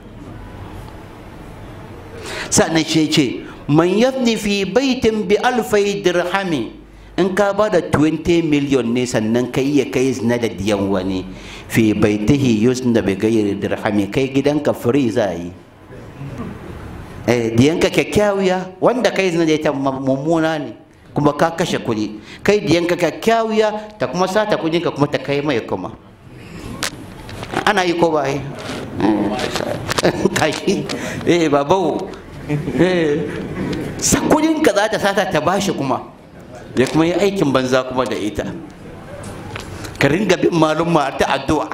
sannan shi ce man yafni fi baitin bi alfai dirhami in ka ba da 20 million ne sannan ka iya kai zina da diyan wani fi baitihi yusna bi gairi dirhami kai gidanka free za yi eh diyanka kyakkyawiya wanda kai zina da ita mummuna ne kuma ka kashe kuɗi kai diyanka kyakkyawiya ta kuma sata kuɗinka kuma ta kai mai kuma ana yi ko ba yi kashi eh babawo sakudinka za ta sata ta bashi kuma ya kuma yi aikin banza kuma da ita ka ringa bin malum ma ta addu'a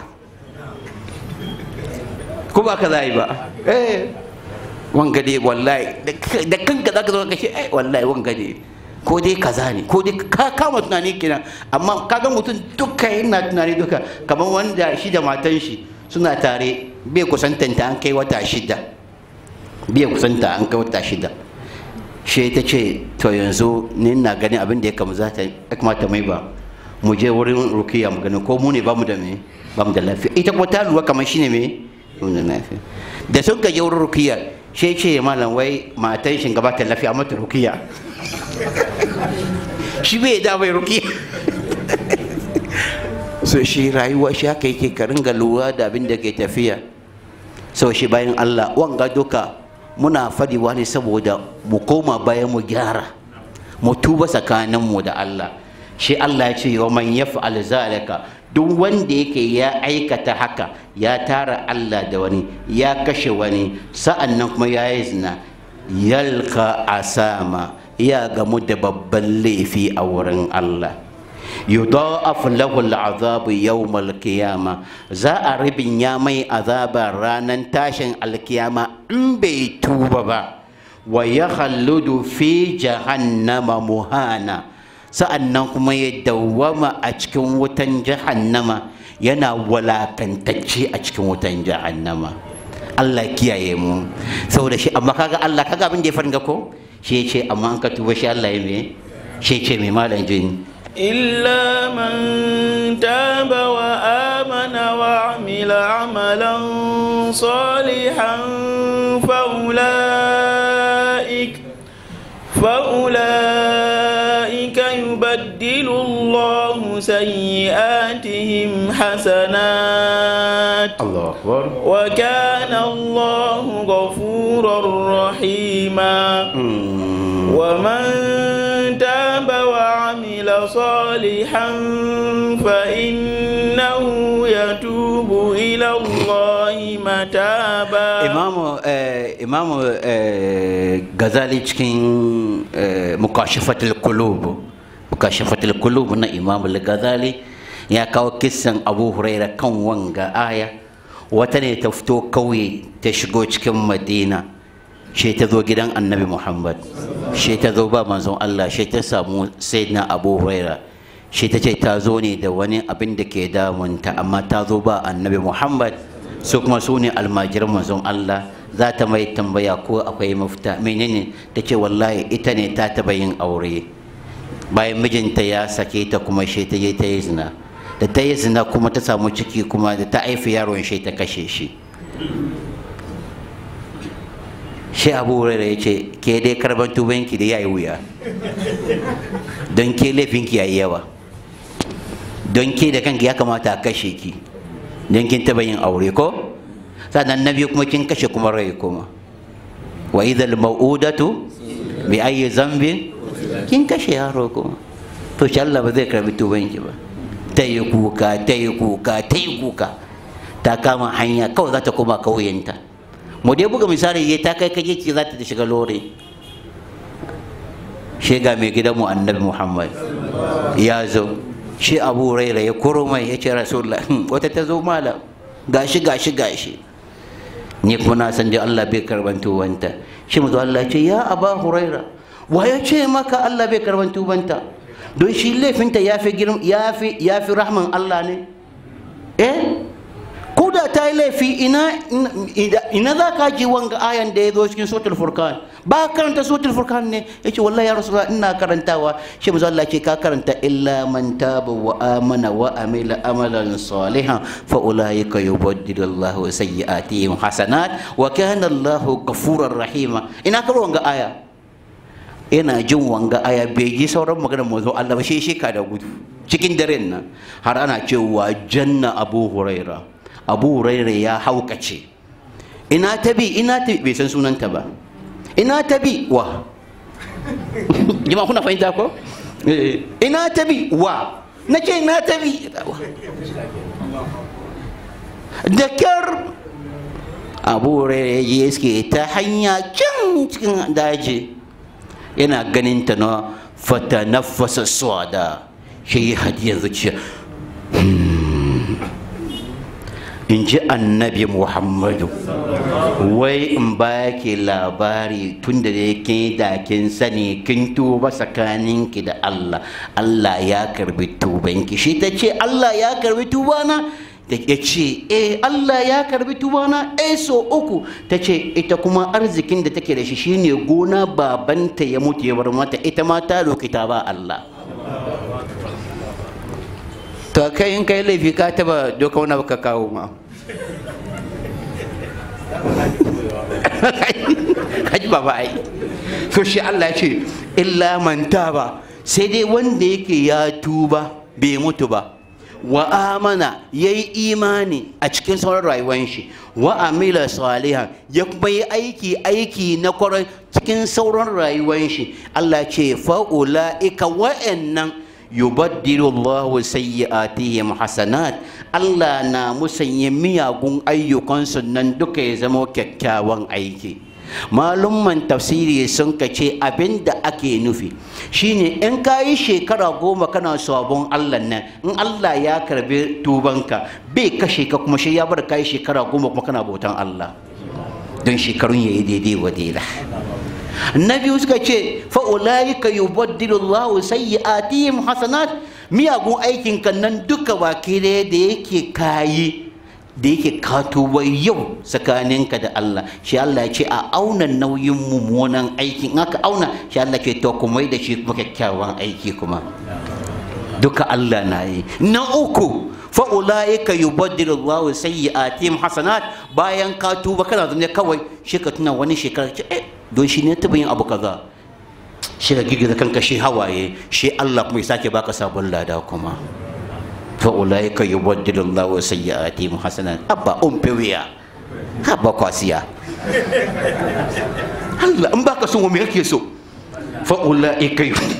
ko ba ka za yi ba eh wanga dai wallahi da kanka za ka zo ka ce eh wallahi wanga dai ko dai kaza ne ko dai ka kama tunani kenan amma kaga mutum duka yana tunani duka kamar wanda shi da matan shi suna tare bai kusantanta an kai wata shida bai kusanta an kai wata shida shi ta ce to yanzu ni na ganin abin da ya kama za ta ya kamata mai ba mu je wurin rukiya mu gani ko mu ne ba mu da me ba mu da lafiya ita kuma ta lura kamar shine me mu da lafiya da sun ka je wurin rukiya shi ce malam wai matan shi gaba ta lafiya mata rukiya shi bai da bai rukiya so shi rayuwa shi haka yake ka ringa lura da abin da ke tafiya so shi bayan Allah wanga duka muna fadiwa ne saboda mu koma bayan mu gyara mu tuba tsakaninmu da Allah shi Allah ya ce wa man yaf'al zalika duk wanda yake ya aikata haka ya tara Allah da wani ya kashe wani sa'an nan kuma ya yi zina yalka asama ya gamu da babban laifi a wurin Allah yudha'af lahu al'azab yawm al-qiyama za a ribin ya mai azaba ranan tashin alkiyama in bai tuba ba wa yakhalludu fi jahannama muhana sa'annan kuma ya dawwama a cikin wutan jahannama yana walakantacce a cikin wutan jahannama Allah kiyaye mu saboda shi amma kaga Allah kaga abin da ya faringa ko shi ya ce amma an ka tuba shi Allah ya me shi ya ce mai malam jini إلا من تاب وآمن وعمل عملا صالحا فأولئك فأولئك يبدل الله سيئاتهم حسنات Allah akbar وكان الله غفورا رحيما ومن تاب وعمل صالحا فإنه يتوب إلى الله متابا imamu eh, imamu eh, gazali cikin eh, mukashafatul kulub mukashafatul kulub na imamu gazali ya kawo kissan abu huraira kan wanga aya wata ne ta fito kauye ta shigo cikin madina shi ta zo gidan annabi muhammad shi ta zo ba manzon allah shi ta samu sayyidina abu huraira shi ta ce ta zo ne da wani abin da ke damunta amma ta zo ba annabi muhammad su kuma su ne almajiran manzon allah za ta mai tambaya ko akwai mafita menene ta ce wallahi ita ne ta taba yin aure bayan mijinta ya sake ta kuma shi ta je ta yi zina da ta yi zina kuma ta samu ciki kuma da ta haifi yaron shi ta kashe shi shi abu hurairah ya ce ke dai karban tubanki da yayi wuya don ke laifinki yayi yawa don ke da kanki ya kamata a kashe ki don kin taba yin aure ko sannan na biyu kuma kin kashe kuma rai kuma wa idhal mau'udatu bi ayyi zambin kin kashe yaro kuma to shi Allah ba zai karbi tubanki ba ta yi kuka ta yi kuka ta yi kuka ta kama hanya kawai za ta koma kauyenta mu dai buga misali ya ta kai kaje ce za ta shiga lore shi ga mai gidanmu annabi muhammad ya zo shi abu raira ya koro mai ya ce rasulullah wata ta zo malam gashi gashi gashi ni kuma na san dai Allah bai karban tubanta shi mu Allah ce ya aba huraira wa ya ce maka Allah bai karban tubanta don shi laifinta ya fi girm ya fi ya fi rahman Allah ne eh ko da ta yi laifi ina ina za ka ji wanga ayan da ya zo cikin suratul furqan ba karanta suratul furqan ne yace wallahi ya rasulullah ina karantawa shi manzo Allah ce ka karanta illa man taba wa amana wa amila amalan salihan fa ulaika yubaddilu Allahu sayyi'atihim hasanat wa kana Allahu ghafurur rahima ina karo wanga aya ina jin wanga aya bai ji sauran maganar manzo Allah ba shi shi ka da gudu cikin daren nan har ana cewa janna Abu Huraira Abu Huraira ya haukace ina tabi ina tabi bai san sunanta ba ina tabi wa jama'a kuna fahimta ko ina tabi wa na ce ina tabi da kyar abu ya suke ta hanya can cikin daji yana ganin ta na fata nafasa swada shi yi hadiyar zuciya in ji annabi muhammadu wai in ba ke labari tun da kin da kin sani kin tuba tsakaninki da allah allah ya karbi tubanki shi ta ce allah ya karbi tubana da ya ce eh Allah ya karbi tubana eh so uku ta ce ita kuma arzikin da take da shi shine gona babanta ya mutu ya bar mata ita ma ta roki ta ba Allah to kai in kai laifi ka taba doka wani baka kawo ma kaji ba ba ai so shi Allah ya ce illa man taba sai dai wanda yake ya tuba bai mutu ba wa amana ya yi imani a cikin sauran rayuwar shi wa amila salihan ya kuma yi aiki aiki na kwarai cikin sauran rayuwar shi Allah ce fa'ula'ika wa'annan yubaddilu Allahu sayyi'atihim hasanat Allah na musanya miyagun ayyukansu nan duka ya zama kyakkyawan aiki malumman tafsiri sun kace abin da ake nufi shine in ka yi shekara goma kana sabon Allah nan in Allah ya karbi tubanka bai kashe ka kuma shi ya bar ka yi shekara goma kuma kana bautan Allah don shekarun ya yi daidai wa daida na biyu suka ce fa'ulaika yubaddilu Allahu sayyi'atihim hasanat miyagun aikin kan nan duka baki da yake kayi da yake katuwa yau tsakaninka da Allah shi Allah ce a auna nauyin mummunan aiki in aka auna shi Allah ce to kuma da shi kuma kyakkyawan aiki kuma duka Allah na yi na uku fa ulaika yubaddilu Allahu sayyi'atihim hasanat bayan ka tuba kana zama kawai shi ka tuna wani shekara ce eh don shi ne taba yin abu kaza shi ka girgiza kanka shi hawaye shi Allah kuma ya sake baka sabon lada kuma فأولئك يبدل الله سيئاتهم حسنات أبا أم بويا أبا قاسيا هلا أم باكا سو مي يكي سو فأولئك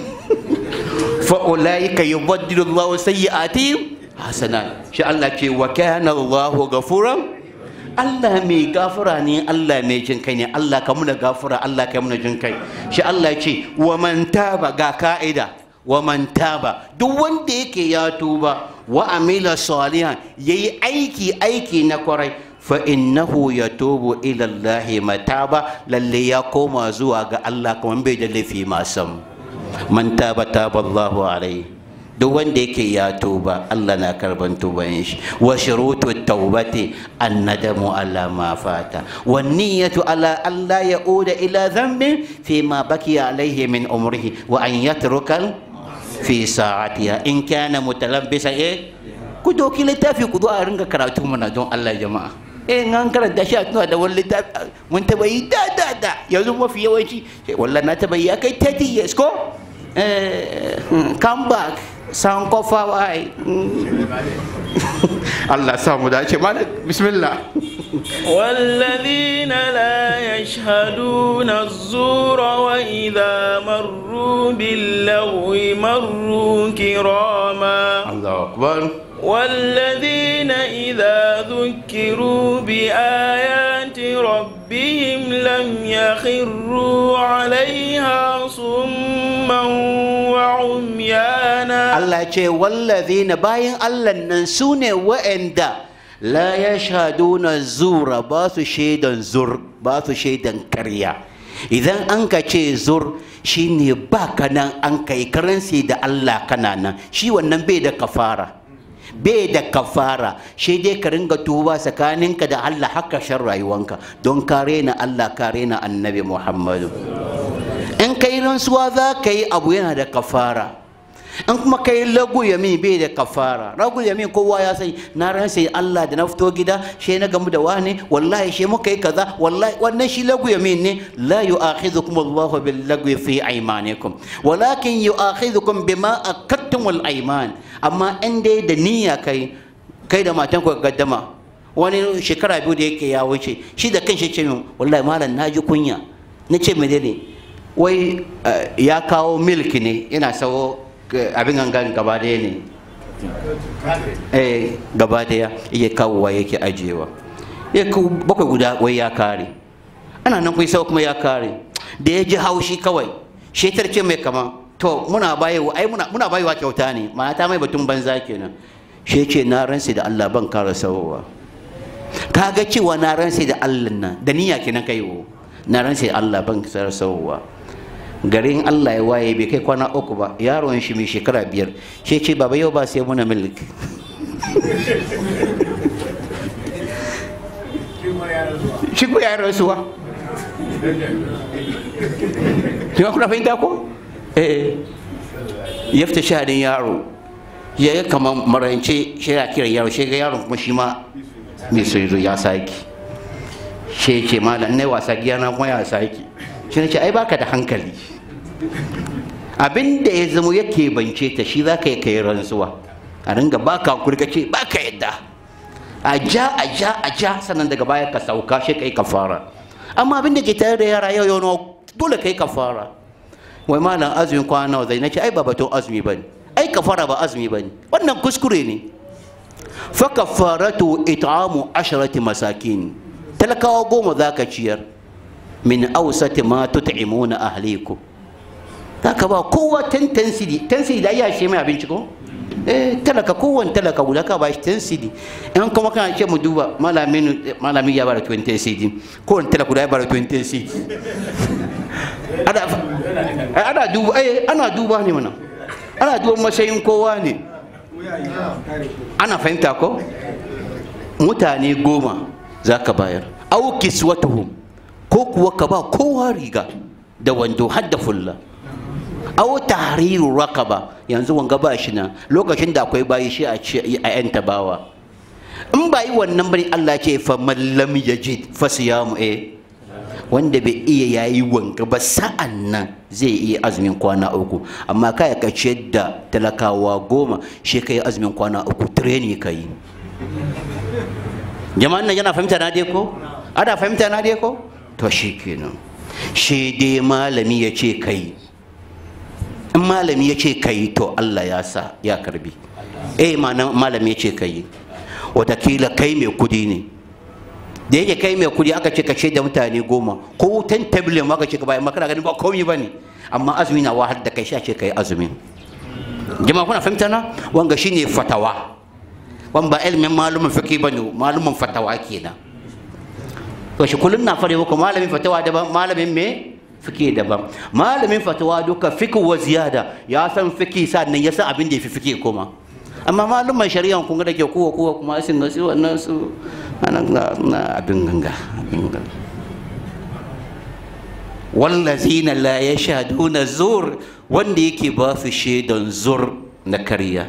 فأولئك يبدل الله سيئاتهم حسنات شاء الله كي وكان الله غفورا Allah mai gafara ne Allah mai jin kai ne Allah ka muna gafara Allah ka muna jin kai shi Allah ce wa man taba ga ka'ida wa man taba duk wanda yake ya tuba wa amila salihan yayi aiki aiki na kwarai fa innahu yatubu ila Allah mataba lalle ya koma zuwa ga Allah kuma bai da laifi ma sam man taba taba Allahu alai duk wanda yake ya tuba Allah na karban tuban shi wa shurutu tawbati annadamu ala ma fata wa niyyatu ala alla yauda ila dhanbin fi ma bakiya alaihi min umrihi wa an yatruka fi sa'atiha in kana mutalabbisan eh ku doki littafi ku zo a ringa karatu mana don Allah jama'a eh an karanta shi a tuna da wani littafi mun taba yi da da da yanzu mafi yawanci wallahi na taba yi ya kai 30 years ko eh come back san kofa wai Allah samu dace mana bismillah والذين لا يشهدون الزور وإذا مروا باللغو مروا كراما الله أكبر والذين إذا ذكروا بآيات ربهم لم يخروا عليها صما وعميانا Allah ce wallazina bayan Allah nan su ne wa'anda la yashhaduna zura ba su shaidan zur ba su shaidan karya idan an ka ce zur shine ba ka nan an kai karansi da Allah kana nan shi wannan bai da kafara bai da kafara shi dai ka ringa tuba tsakaninka da Allah haka shan rayuwanka don kare na Allah kare na annabi Muhammadu in kai rantsuwa za ka yi abu yana da kafara in kuma kai lagu yamin bai da kafara lagu yamin kowa ya sai na ransa Allah da na fito gida shi na gamu da wani wallahi shi muka yi kaza wallahi wannan shi lagu yamin ne la yu'akhidhukum Allahu bil lagwi fi aymanikum walakin yu'akhidhukum bima akattum al ayman amma in dai da niyya kai kai da matan ku gaddama wani shekara biyu da yake ya wuce shi da kanshi ce min wallahi malam naji kunya na ce menene wai ya kawo milk ne yana sawo abin gangan gaba daya ne eh gaba daya iya kawowa yake ajiyewa ya kawo bakwai guda wai ya kare ana nan kai sau kuma ya kare da ya ji haushi kawai shetar ce mai kama to muna bayewa ai muna muna bayewa kyauta ne mata mai batun banza kenan shi ce na ransa da Allah ban kara sawowa kaga cewa na ransa da Allah nan da niyya kenan kai wo na ransa da Allah ban kara sawowa garin Allah ya waye bai kai kwana uku ba yaron shi mai shekara biyar shi ce baba yau ba sai muna milk shi ko yaron suwa shi kuna fahimta ko eh ya fita shahadin yaro ya yi kamar marance shi ya kira yaro shi ga yaron kuma shi ma mai so ya saki shi ce malam ne wasa giya na kuma ya saki shi ne ce ai baka da hankali abin da ya zama yake bance ta shi za ka yi kai rantsuwa a ringa baka hankuri ka ce baka yadda a ja a ja a ja sannan daga baya ka sauka shi kai kafara amma abin da ke tare da yara yau yau dole kai kafara wai malam azumin kwana nawa zai nace ai ba batun azumi bane ai kafara ba azumi bane wannan kuskure ne fa kafaratu it'amu asharati masakin talakawa goma zaka ciyar min awsati ma tut'imuna ahlikum zaka ba kowa tantensidi tensidi da ya shi mai abinci ko eh talaka kowan talaka guda ka ba shi tensidi in kuma kana ce mu duba malamin malamin ya bara 20 cd kowan talaka guda ya bara 20 cd ana ana duba eh ana duba ne mana ana duba matsayin kowa ne ana fahimta ko mutane goma za ka bayar au kiswatuhum ko kuwa ka ba kowa riga da wando har da fulla au tahriru raqaba yanzu wanga ba shi na lokacin da akwai bayi shi a yanta bawa in ba yi wannan bane Allah ce fa man lam yajid fa siyamu eh wanda bai iya yayi wanka ba sa'an nan zai iya azumin kwana uku amma kai ka ciyar da talakawa goma shi kai azumin kwana uku training kai jama'an nan yana fahimta na dai ko ana fahimta na dai ko to shi kenan shi dai malami ya ce kai in malami ya ce kai to Allah ya sa ya karbi eh malami ya ce kai watakila kai mai kudi ne da yake kai mai kudi aka ce ka ce da mutane goma ko wutan tabilin aka ce ka bayan makana ganin ba komai ba ne amma azumi na wahal da kai sha ce kai azumin jama'a kuna fahimta na wanga shine fatawa wan ba ilimin malumin fiqh bane malumin fatawa kenan to shi kullun na fare muku malamin fatawa daban malamin me fiqh daban malamin fatawa duka fiqh wa ziyada ya san fiqh sannan ya san abin da yafi fiqh kuma amma malumin shari'a kun ga dake kowa kowa kuma sun ga su wannan su anan na abin ganga abin ganga wallazina la yashhaduna zur wanda yake ba su shaidan zur na karya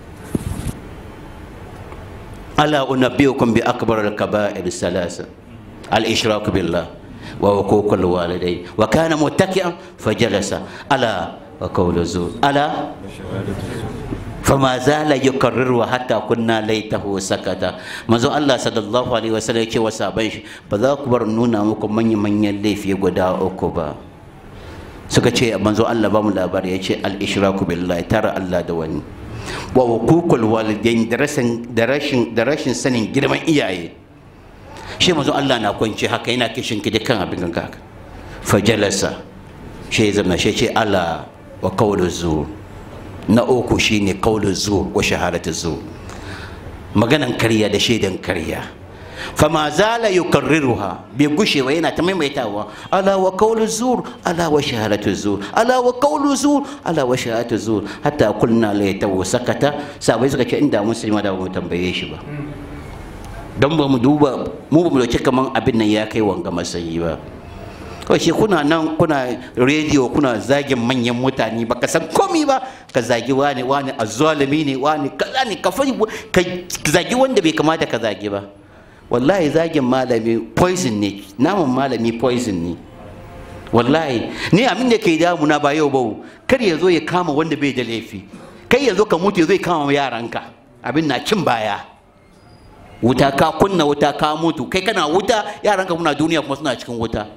ala unabbiukum bi akbar al-kaba'ir salasa al-ishrak billah wa huquq al-walidayn wa kana muttaki'an fajalasa ala wa qawlu zur ala فما زال يكرر حتى كنا ليته سكتا manzo Allah sallallahu alaihi wasallam yake wa saban shi ba za ku bar nuna muku manyan manyan laifi guda uku ba suka ce manzo Allah ba mu labari yace al ishraku billahi tara Allah da wani wa hukukul walidain da rashin da rashin da rashin sanin girman iyaye shi manzo Allah na kwance haka yana kishin ki dukkan abin ganka fajalasa shi zama shi ce ala wa qawlu zur na uku shine kaulin zuwa wa shahadatu zuwa maganan karya da shaidan karya fama zala yukarriruha bai gushe ba yana ta maimaitawa ala wa kaulu zur ala wa shahadatu zur ala wa kaulu zur ala wa shahadatu zur hatta kulna la yatawu sakata sabai suka ce inda musulma da mu tambaye shi ba don ba mu duba mu ba mu dauki kaman abin nan ya kai wanga masayi ba kawai shi kuna nan kuna rediyo kuna zagin manyan mutane baka san komi ba ka zagi wani wani azzalimi ne wani kaza ne ka ka zagi wanda bai kamata ka zagi ba wallahi zagin malami poison ne naman malami poison ne wallahi ni abin da ke damuna ba yau ba kar ya zo ya kama wanda bai da laifi kai ya zo ka mutu ya zo ya kama yaranka abin na cin baya wuta ka kunna wuta ka mutu kai kana wuta yaranka muna duniya kuma suna cikin wuta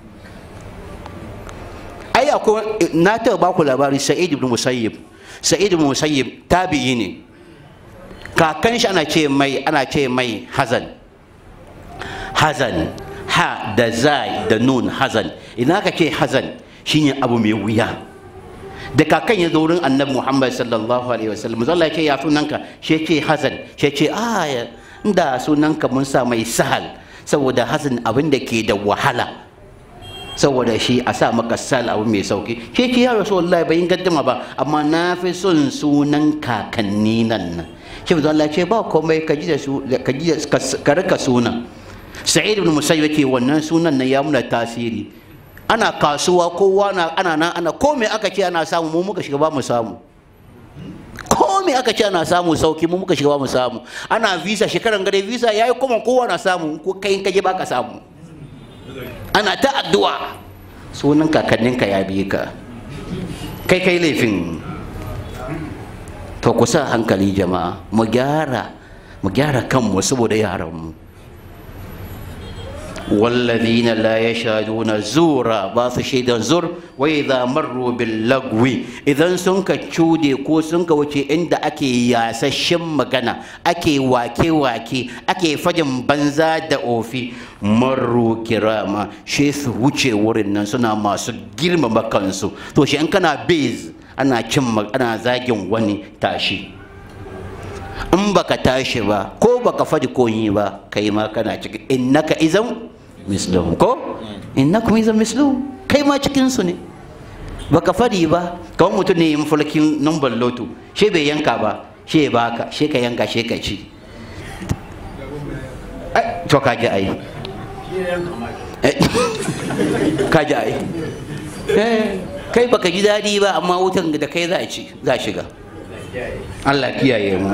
ai akwai na taɓa ba ku labari sa'id ibn musayyib sa'id ibn musayyib tabi'i ne kakan shi ana ce mai ana ce mai hazan hazan ha da zai da nun hazan ina ka ce hazan shine abu mai wuya da kakan ya zo wurin annabi muhammad sallallahu alaihi wasallam zalla ya ce ya sunanka shi ce hazan shi ce a inda sunanka mun sa mai sahal saboda hazan abin da ke da wahala saboda shi a sa maka sal abu mai sauki ke ki ya rasu wallahi bai gaddama ba amma na fi son sunan kakanni nan shi ba Allah ce ba komai ka ji da su ka ji ka rika sunan sa'id ibn musayyib yake wannan sunan nan ya muna tasiri ana kasuwa kowa na ana nan ana komai aka ce ana samu mu muka shiga ba mu samu komai aka ce ana samu sauki mu muka shiga ba mu samu ana visa shekaran gare visa yayi kuma kowa na samu ko kai kaje ba ka samu ana ta addu'a sunan kakanninka ya bi ka kai kai laifin to ku sa hankali jama'a mu gyara mu gyara kanmu saboda yaranmu والذين لا يشهدون الزور باس شيدا زور واذا مروا باللغو اذا سنك تشودي ko sunka wuce inda ake yasashen magana ake wake wake ake fajin banza da ofi marru kirama shi su wuce wurin nan suna masu girmama kansu to shi in kana base ana cin ana zagin wani tashi in baka tashi ba ko baka faɗi koyi ba kai ma kana ciki innaka izan mislum ko innakum izan mislum kai ma cikin su ne baka faɗi ba kawai mutum ne yin fulkin numbar loto she bai yanka ba she baka she ka yanka she ka ci to ka ji ai ka ji ai kai baka ji daɗi ba amma wutan da kai za a ci za shiga Allah kiyaye mu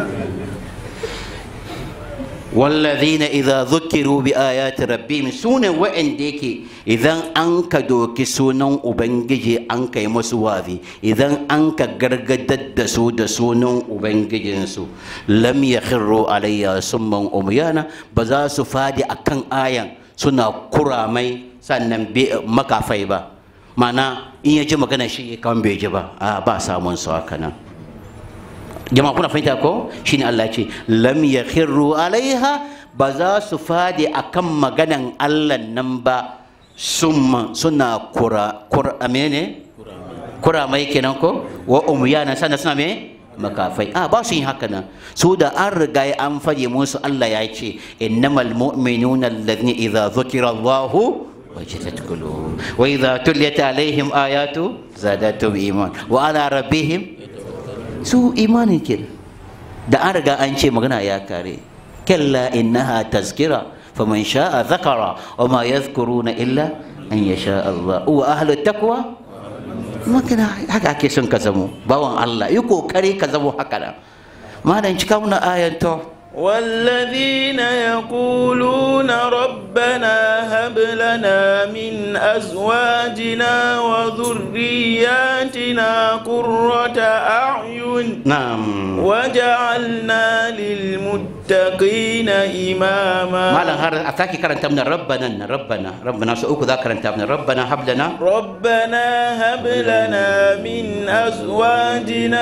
والذين إذا ذكروا بآيات ربهم سونا وإن ديكي إذا أنك دوكي سونا أبنجي أنك يمسوافي إذا أنك غرغدد سود سونا أبنجي سو لم يخروا علي سما أميانا بزا سفادي أكن آيان سنا كرامي sannan makafai ba mana in ya ji magana shi kan bai ji ba a ba samun su haka nan jama'a kuna fahimta ko shine Allah ce lam yakhiru alaiha ba za su fadi akan maganan Allah nan ba summa suna kura kura amene kura mai kenan ko wa umyana sana suna me makafai a ba su yin haka nan su da an riga an fadi musu Allah ya ce innamal mu'minuna alladhina idza dhukira Allahu وجلت قلوبهم وإذا تليت عليهم آيات زادتهم إيمان وعلى ربهم su imanin ke da an riga an ce magana ya kare kalla innaha tazkira faman sha'a zakara wa ma yadhkuruna illa an yasha Allah wa ahlu taqwa magana haka ake son ka zamo bawan Allah yi kokari ka zamo haka da malam cika muna ayan to والذين يقولون ربنا هب لنا من أزواجنا وذرياتنا قرة أعين na'am وجعلنا للمتقين إماما malam har a sake karanta mana rabbana na rabbana rabbana su uku za ka karanta mana rabbana hablana ربنا هب لنا من أزواجنا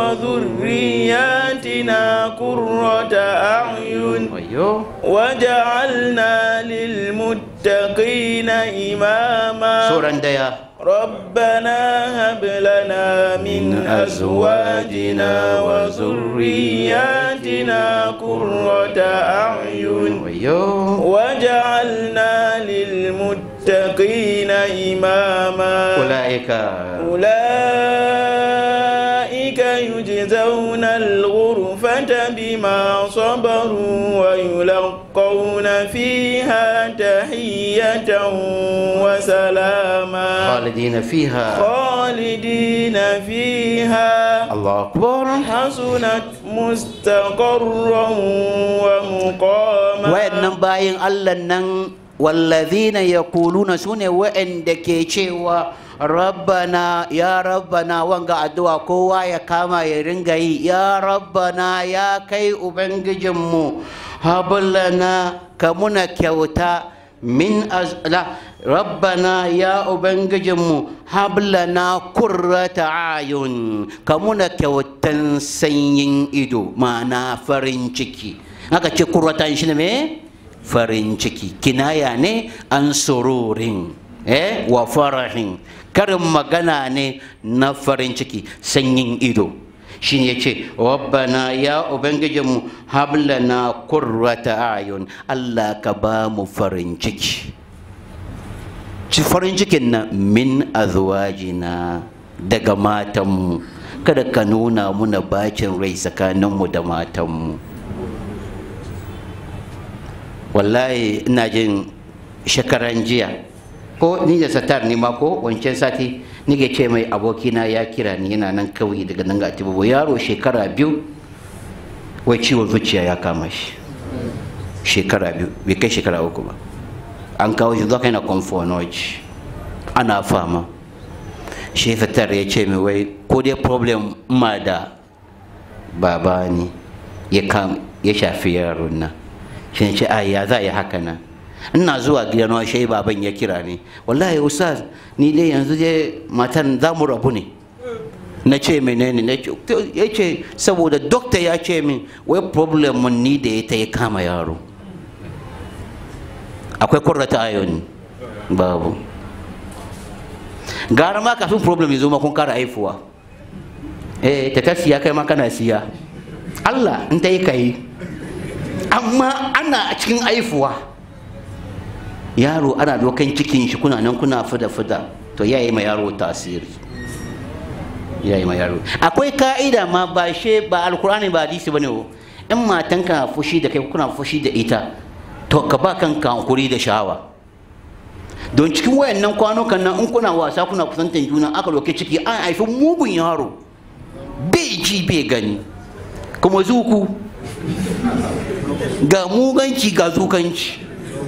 وذرياتنا قرة أعين wayo وجعلنا للمتقين إماما suran daya ربنا هب لنا من أزواجنا وذرياتنا قرة أعين wayo وجعلنا للمتقين إماما ulaika أولئك يجزون الغرفة بما صبروا ويلقون فيها تحية وسلاما khalidina fiha خالدين فيها Allah akbar حسنت مستقرا ومقاما wayannan bayin Allah nan wallazina yaquluna sune wa'anda ke cewa rabbana ya rabbana wanga addu'a kowa ya kama ya ringa yi ya rabbana ya kai ubangijinmu hablana ka muna kyauta min az la rabbana ya ubangijinmu hablana kurrata ayun ka muna kyautan sanyin ido ma'ana farin ciki aka ce kurratan shi ne me farin ciki kinaya ne an sururin eh wa farahin karin magana ne na farin ciki sanyin ido shi ne ce rabbana ya ubangijinmu hablana kurrata ayun allah ka ba mu farin ciki ci farin cikin nan min azwajina daga matanmu kada ka nuna muna bacin rai tsakaninmu da matanmu wallahi ina jin shekaran jiya ko ni da satar ni ma ko wancan sati nike ce mai abokina ya kira ni yana nan kawai daga nan ga tibubu yaro shekara biyu wai ciwon zuciya ya kama shi shekara biyu bai kai shekara uku ba an kawo shi zaka yana confonoji ana fama shi satar ya ce mai wai ko dai problem ma da baba ne ya kam ya shafi yaron nan shi ce a ya za yi haka nan ina zuwa gidan wa shai baban ya kira ni wallahi ustaz ni dai yanzu dai matan za mu rabu ne na ce menene na ce ya ce saboda dokta ya ce min wai problem mun ni da ya ta ya kama yaro akwai kurrata ayon babu gara ma kafin problem ya zo ma kun kara haifuwa eh ta ta siya kai ma kana siya Allah in ta yi ka yi amma ana cikin haifuwa yaro ana dokan cikin shi kuna nan kuna fida fida to ya yi ma yaro tasiri ya yi ma yaro akwai ka'ida ma ba she ba alkur'ani ba hadisi bane o in matanka fushi da kai kuna fushi da ita to ka ba kanka hankuri da sha'awa don cikin wayannan kwanukan nan in kuna wasa kuna kusantan juna aka doke ciki an haifi mugun yaro bai ji bai gani kuma zuku ga muganci ga zukanci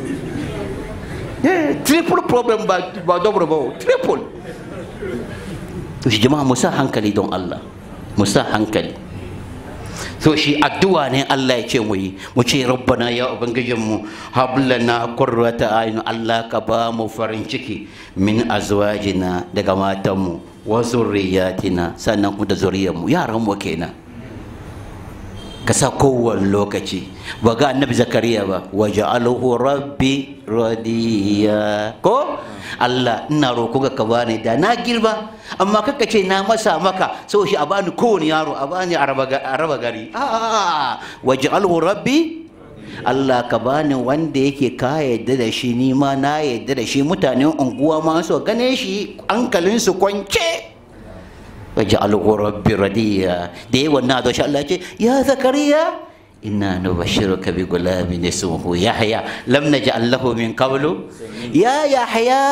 triple problem ba ba double ba triple to shi jama'a musa hankali don Allah musa hankali so shi addu'a ne Allah ya ce mu yi mu ce rabbana ya ubangijinmu hablana qurrata ayun Allah ka ba mu farin ciki min azwajina daga matanmu wa zurriyatina sannan kuma da zuriyarmu yaran mu kenan ka sa kowane lokaci ba ga annabi zakariya ba wa ja'aluhu rabbi radiya ko Allah ina roko ga ka bani da na girba amma kaka ce na masa maka so shi a bani kowane yaro a bani a raba gari a wa ja'aluhu rabbi Allah ka bani wanda yake ka yadda da shi ni ma na yadda da shi mutanen unguwa ma so gane shi hankalinsu kwance وجعله ربي رديا دي والنادو شاء الله يا زكريا إنا نبشرك بغلام اسمه يحيى لم نجعل له من قبل يا يحيى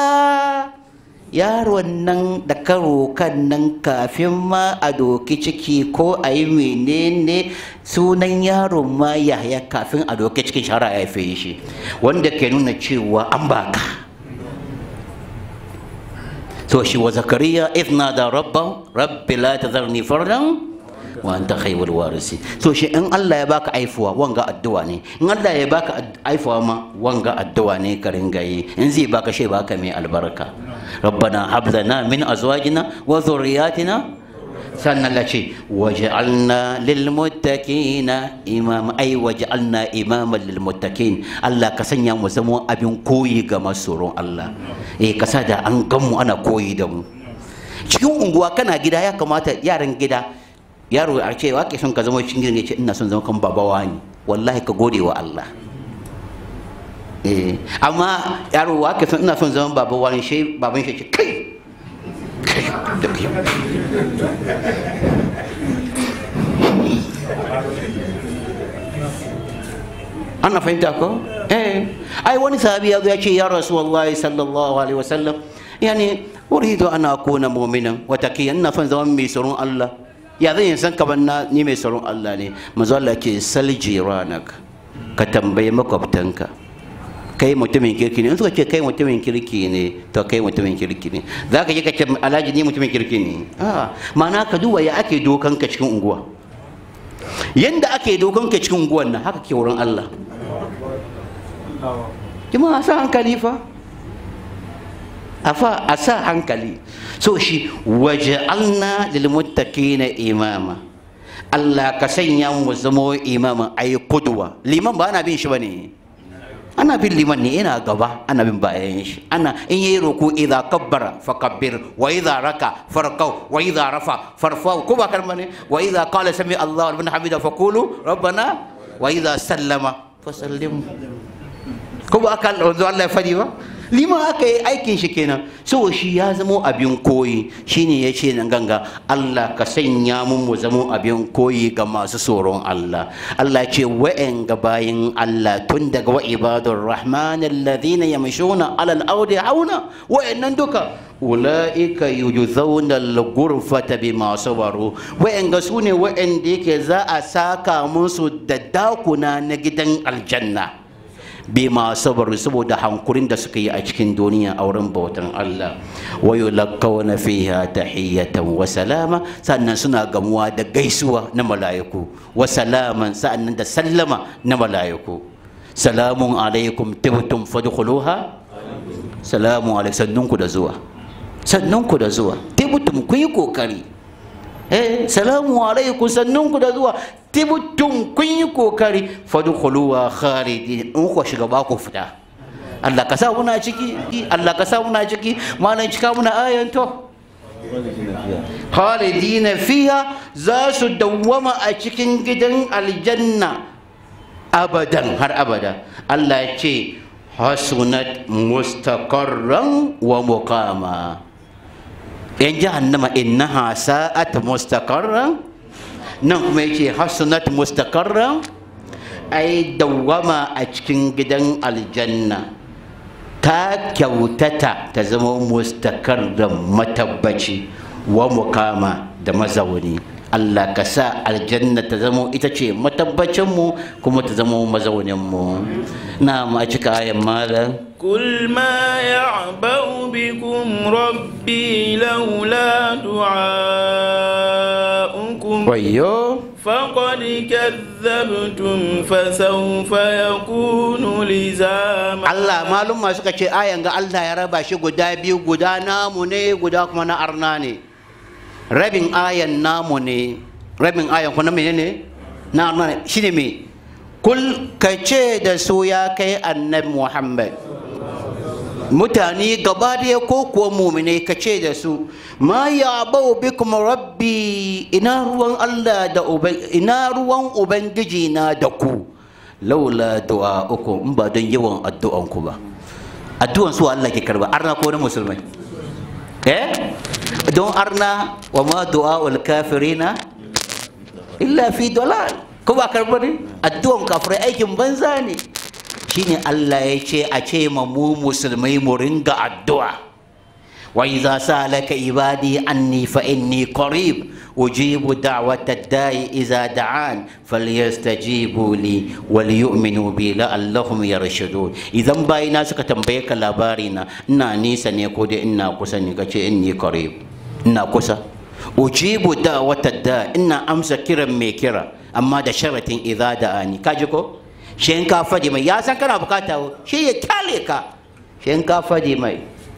yaron nan da karo kan nan kafin ma a doki ciki ko a yi menene sunan yaron ma yahya kafin a doki cikin shara ya fi shi wanda ke nuna cewa an baka so shi wa zakariya idh nada rabba rabbi la tadharni fardan wa anta khayrul warisi so shi in Allah ya baka aifuwa wanga addu'a ne in Allah ya baka aifuwa ma wanga addu'a ne ka ringa yi in zai baka shi baka mai albarka rabbana hab lana min azwajina wa dhurriyyatina sannan la ce waj'alna lil muttaqina imam ai waj'alna imaman lil muttaqin Allah ka sanya mu zama abin koyi ga masoron Allah eh kasa da an gan mu ana koyi da mu cikin unguwa kana gida ya kamata yaran gida yaro a ce wa ke son ka zama cikin gidan ya ce ina son zama kan babawa ne wallahi ka gode wa Allah eh amma yaro wa ke son ina son zama babawa ne shi baban shi ce kai ana fahimta ko eh ai wani sahabi ya zo ya ce ya rasulullahi sallallahu alaihi wasallam yani uridu an akuna mu'minan wa taqiyan ina son zama mai tsoron Allah ya zan san kaman na ni mai tsoron Allah ne manzo Allah ce sal jiranak ka tambayi makwabtanka kai mutumin kirki ne in suka ce kai mutumin kirki ne to kai mutumin kirki ne za ka je ka ce alhaji ni mutumin kirki ne a ma'ana ka duba ya ake dokan ka cikin unguwa yanda ake dokan ka cikin unguwan nan haka ke wurin Allah jama'a sa hankali fa a fa a sa hankali so shi waja'alna lil muttaqina imama Allah ka sanya mu zama imama ayi kudwa liman ba ana bin shi bane ana bin liman ne yana gaba ana bin bayan shi ana in yayi ruku idza kabbara fakabbir wa idza raka farqaw wa idza rafa farfau ko ba kalma ne wa idza qala sami Allahu liman hamida faqulu rabbana wa idza sallama fasallim ko ba kan wanzu Allah ya fadi ba liman aka yi aikin shi kenan so shi ya zamo abin koyi shine ya ce nan ganga Allah ka sanya mu mu zamo abin koyi ga masu tsoron Allah Allah ce wa'en ga bayin Allah tun daga wa ibadur rahman alladhina yamshuna ala al-ardi hauna wa'annan duka ulaika yujzauna al-ghurfata bima sabaru wa'en ga sune wa'en da yake za a saka musu da dakuna na gidan aljanna bima sabaru saboda hankurin da suka yi a cikin duniya a wurin bautan Allah wa yulaqqawna fiha tahiyatan wa salama sannan suna gamuwa da gaisuwa na mala'iku wa salaman sannan da sallama na mala'iku salamun alaikum tibtum fadkhuluha salamu alaikum sannunku da zuwa sannunku da zuwa tibtum ku yi kokari eh salamu alaikum sannunku da zuwa tibtum kun yi kokari fadkhuluha khalidin in ku shiga ba ku fita Allah ka sa muna ciki Allah ka sa muna ciki malan cika muna ayan to khalidina fiha za su dawwama a cikin gidan aljanna abadan har abada Allah ya ce hasunat mustaqarran wa muqama yan jahannama innaha sa'at mustaqarran nan kuma yace hasunat mustaqarran ai dawwama a cikin gidan aljanna ta kyautata ta zama mustaqarran matabbaci wa muqama da mazauni Allah ka sa aljanna ta zama ita ce matabbacinmu kuma ta zama mazauninmu na ma cika ayan malam قل ما يعبأ بكم ربي لولا دعاؤكم wayo فقد كذبتم فسوف يكون لزاما Allah malum suka ce ayan ga Allah ya raba shi guda biyu guda namu ne guda kuma na arna ne rabin ayan namu ne rabin ayan kuma na menene na arna ne shine me kul ka ce da su ya kai annabi Muhammad mutane gaba daya ko kuwa mumine ka ce da su ma ya bau bikum rabbi ina ruwan Allah da uban ina ruwan ubangiji na da ku laula du'a uku in ba don yawan addu'an ku ba addu'an su Allah ke karba arna ko na musulmai eh don arna wa ma du'a ul kafirina illa fi dalal ko ba karba ne addu'an kafirai aikin banza ne shine Allah ya ce a ce ma mu musulmai mu ringa addu'a wa idza salaka ibadi anni fa inni qarib ujibu da'wata da'i idza da'an falyastajibu li wal yu'minu bi la'allahum yarshudun idan bayina suka tambaye ka labari na ina nisa ne ko dai ina kusa ne kace inni qarib ina kusa ujibu da'wata da'i ina amsa kiran mai kira amma da sharatin idza da'ani kaji ko shi in ka faɗi mai ya san kana bukata shi ya kyale ka shi in ka faɗi mai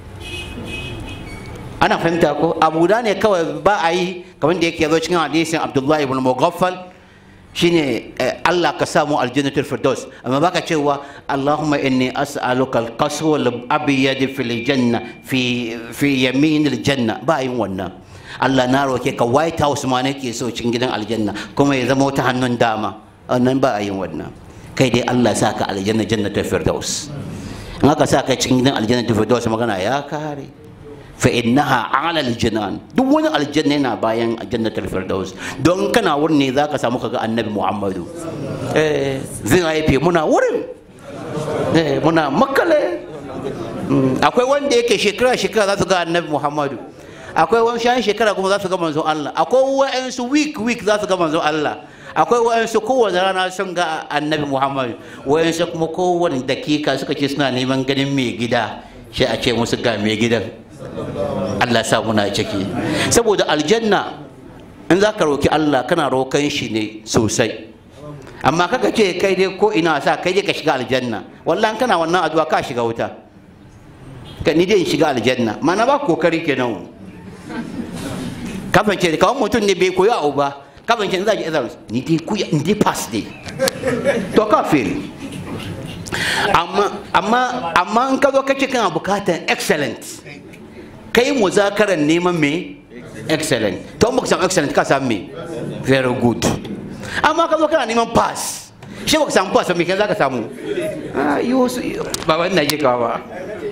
ana fahimta ko abu da ne kawai ba a yi kamar da yake zo cikin hadisin abdullahi ibn mughaffal shine Allah ka samu aljannatul firdaus amma baka cewa Allahumma inni as'aluka al-qaswa al-abyad fil janna fi fi yamin al-janna ba yin wannan Allah na roke ka white house ma nake so cikin gidan aljanna kuma ya zama wata hannun dama wannan ba a yin wannan kai dai Allah sa ka aljanna jannatul firdaus in aka sa ka cikin gidan aljannatul firdaus magana ya kare fa innaha ala aljinan duk wani aljanna yana bayan jannatul firdaus don kana wurin ne zaka samu kaga annabi Muhammadu eh zai haife muna wurin eh muna makale akwai wanda yake shekara shekara za su ga annabi Muhammadu akwai wani shan shekara kuma za su ga manzon Allah akwai wa'ansu week week za su ga manzon Allah akwai wa'ansu kowane rana sun ga annabi muhammad wa'ansu kuma kowane dakika suka ce suna neman ganin mai gida shi a ce musu ga mai gidan allah sa muna ciki saboda aljanna in za ka roki allah kana rokan shi ne sosai amma kaka ce kai dai ko ina sa kai dai ka shiga aljanna wallahi kana wannan addu'a ka shiga wuta ka ni dai in shiga aljanna mana ba kokari kenan kafin ce kawai mutum ne bai koyi abu ba kafin ce za ji izar ni dai kuya ni dai pass dai to ka fail amma amma amma in ka zo kace kana bukatar excellent kai muzakaran neman me excellent to in baka samu excellent ka samu me very good amma ka zo kana neman pass shi baka samu pass me kai zaka samu ah yo ba wannan je ka ba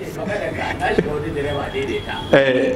eh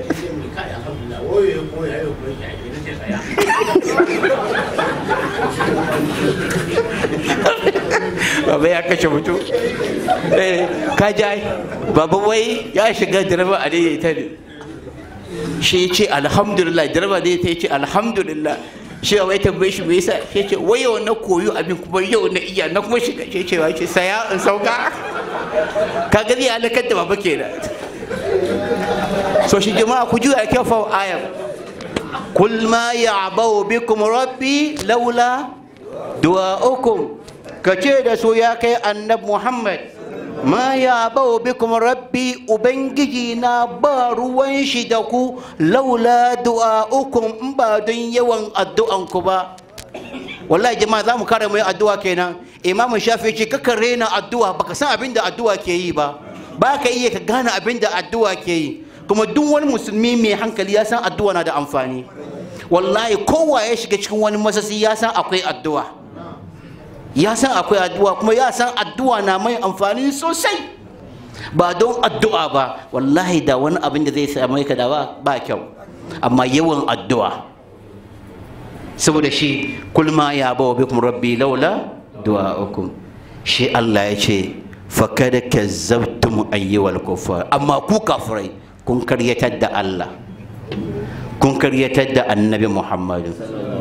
baba ya kashe mutum eh ka ji baba wai ya shiga direba a daidaita ne shi ya ce alhamdulillah direba da ya ce alhamdulillah shi wai tambaye shi me yasa shi ce wai yau na koyo abin kuma yau na iya na kuma shiga shi ce ce saya in sauka kaga zai halakar da baba kenan so shi jama'a ku juya kyau fa ayar kul ma ya'bau bikum rabbi laula du'a'ukum kace da su ya kai annab muhammad ma ya'bau bikum rabbi ubangiji na ba ruwan shi da ku laula du'a'ukum in ba don yawan addu'an ku ba wallahi jama'a za mu kare mu addu'a kenan imamu shafi ce kaka rena addu'a baka san abin da addu'a ke yi ba ba ka iya ka gane abin da addu'a ke yi kuma duk wani musulmi mai hankali ya san addu'a na da amfani wallahi kowa ya shiga cikin wani masasi ya san akwai addu'a ya san akwai addu'a kuma ya san addu'a na mai amfani sosai ba don addu'a ba wallahi da wani abin da zai same ka da ba kyau amma yawan addu'a saboda shi kulma ya bawa bikum rabbi laula du'a'ukum shi Allah ya ce fakad kazzabtum ayyuhal kuffar amma ku kafirai kun karyatar da Allah kun karyatar da annabi Muhammadu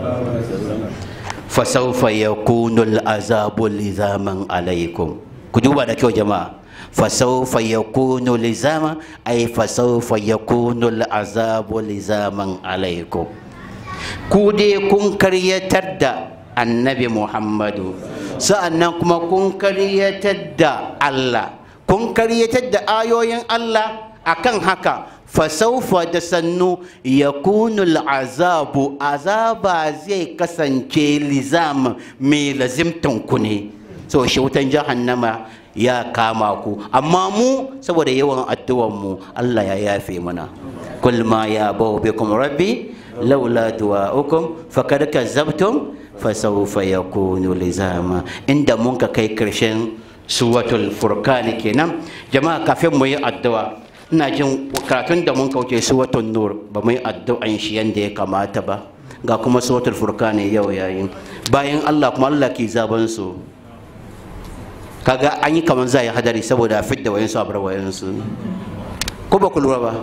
fasawfa yakunu al'azabu lizaman alaikum ku duba da kyau jama'a fasawfa yakunu lizama ay fasawfa yakunu al'azabu lizaman alaikum ku dai kun karyatar da annabi Muhammadu sa'annan kuma kun karyatar da Allah kun karyatar da ayoyin Allah akan haka fasaufa da sannu ya kunul azabu azaba zai kasance lizam mai lazimtan ku ne so shi wutan jahannama ya kama ku amma mu saboda yawan addu'an mu Allah ya yafe mana kul ma ya bau bikum rabbi laula du'a'ukum faqad kazzabtum fasaufa yakunu lizama inda mun ka kai karshen suwatul furqan kenan jama'a kafin mu yi addu'a ina jin karatun da mun kauce suwatul nur ba mu yi addu'an shi yanda ya kamata ba ga kuma suwatul furqan yau yayin bayan Allah kuma Allah ke zaban su kaga an yi kaman zai hadari saboda fidda wayansu abar wayansu ko ba ku lura ba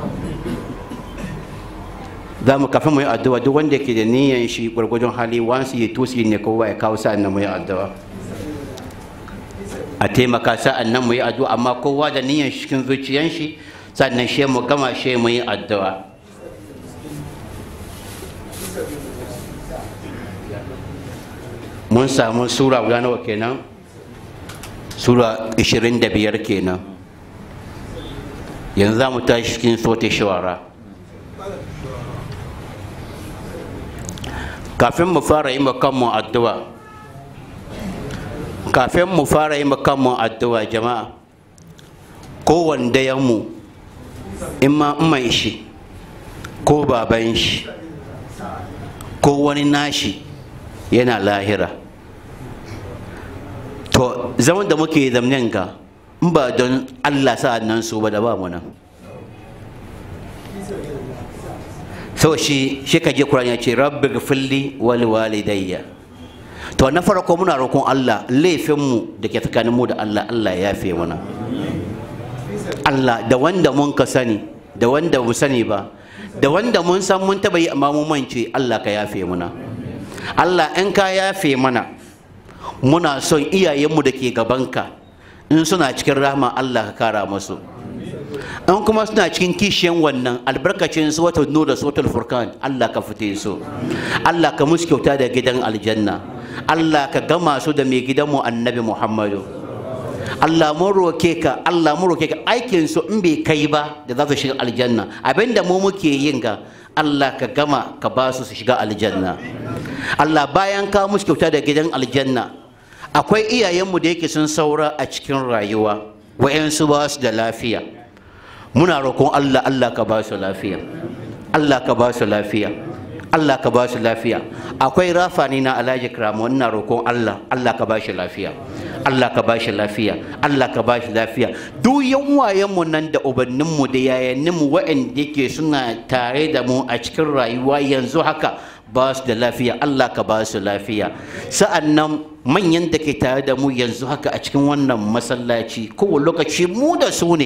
za mu kafin mu yi addu'a duk wanda ke da niyan shi gwargwadon hali wansu ya tusi ne kowa ya kawo sa'an nan mu yi addu'a a taimaka sa'an nan mu yi addu'a amma kowa da niyan shi cikin zuciyan shi sannan shi mu gama shi mu yi addu'a mun samu sura guda nawa kenan sura 25 kenan yanzu za mu tashi cikin sote shawara kafin mu fara yi kanmu addu'a kafin mu fara yi kanmu addu'a jama'a kowanne mu in ma mai shi ko baban shi ko wani nashi yana lahira to zaman da muke zamnen ga in ba don allah sa'ad nan su ba da ba mu nan sau shi shi ka je Qur'ani ya ce rabbi gfirli wal walidayya to na farko muna roƙon Allah laifin mu da ke tsakanin mu da Allah Allah ya yafe mana Allah da wanda mun ka sani da wanda mu sani ba da wanda mun san mun taba yi amma mun mance Allah ka yafe mana Allah in ka yafe mana muna son iyayenmu da ke gabanka in suna cikin rahama Allah ka kara musu an kuma suna cikin kishiyan wannan albarkacin suwatul nur da suwatul furkan Allah ka fite su Allah ka musu kyauta da gidan aljanna Allah ka gama su da mai gidanmu annabi Muhammadu Allah mun roke ka Allah mun roke ka aikin su in bai kai ba da za su shiga aljanna abinda mu muke yin ga Allah ka gama ka ba su su shiga aljanna Allah bayan ka musu kyauta da gidan aljanna akwai iyayenmu da yake sun saura a cikin rayuwa wa'yansu ba su da lafiya muna roƙon Allah Allah ka ba su lafiya Allah ka ba su lafiya Allah ka ba su lafiya akwai rafani na Alhaji Kramo ina roƙon Allah Allah ka ba shi lafiya Allah ka ba shi lafiya Allah ka ba shi lafiya duk yan mu nan da ubanninmu da yayanninmu waɗanda yake suna tare da mu a cikin rayuwa yanzu haka ba su da lafiya Allah ka ba su lafiya sa'annan manyan da ke tare da mu yanzu haka a cikin wannan masallaci kowane lokaci mu da su ne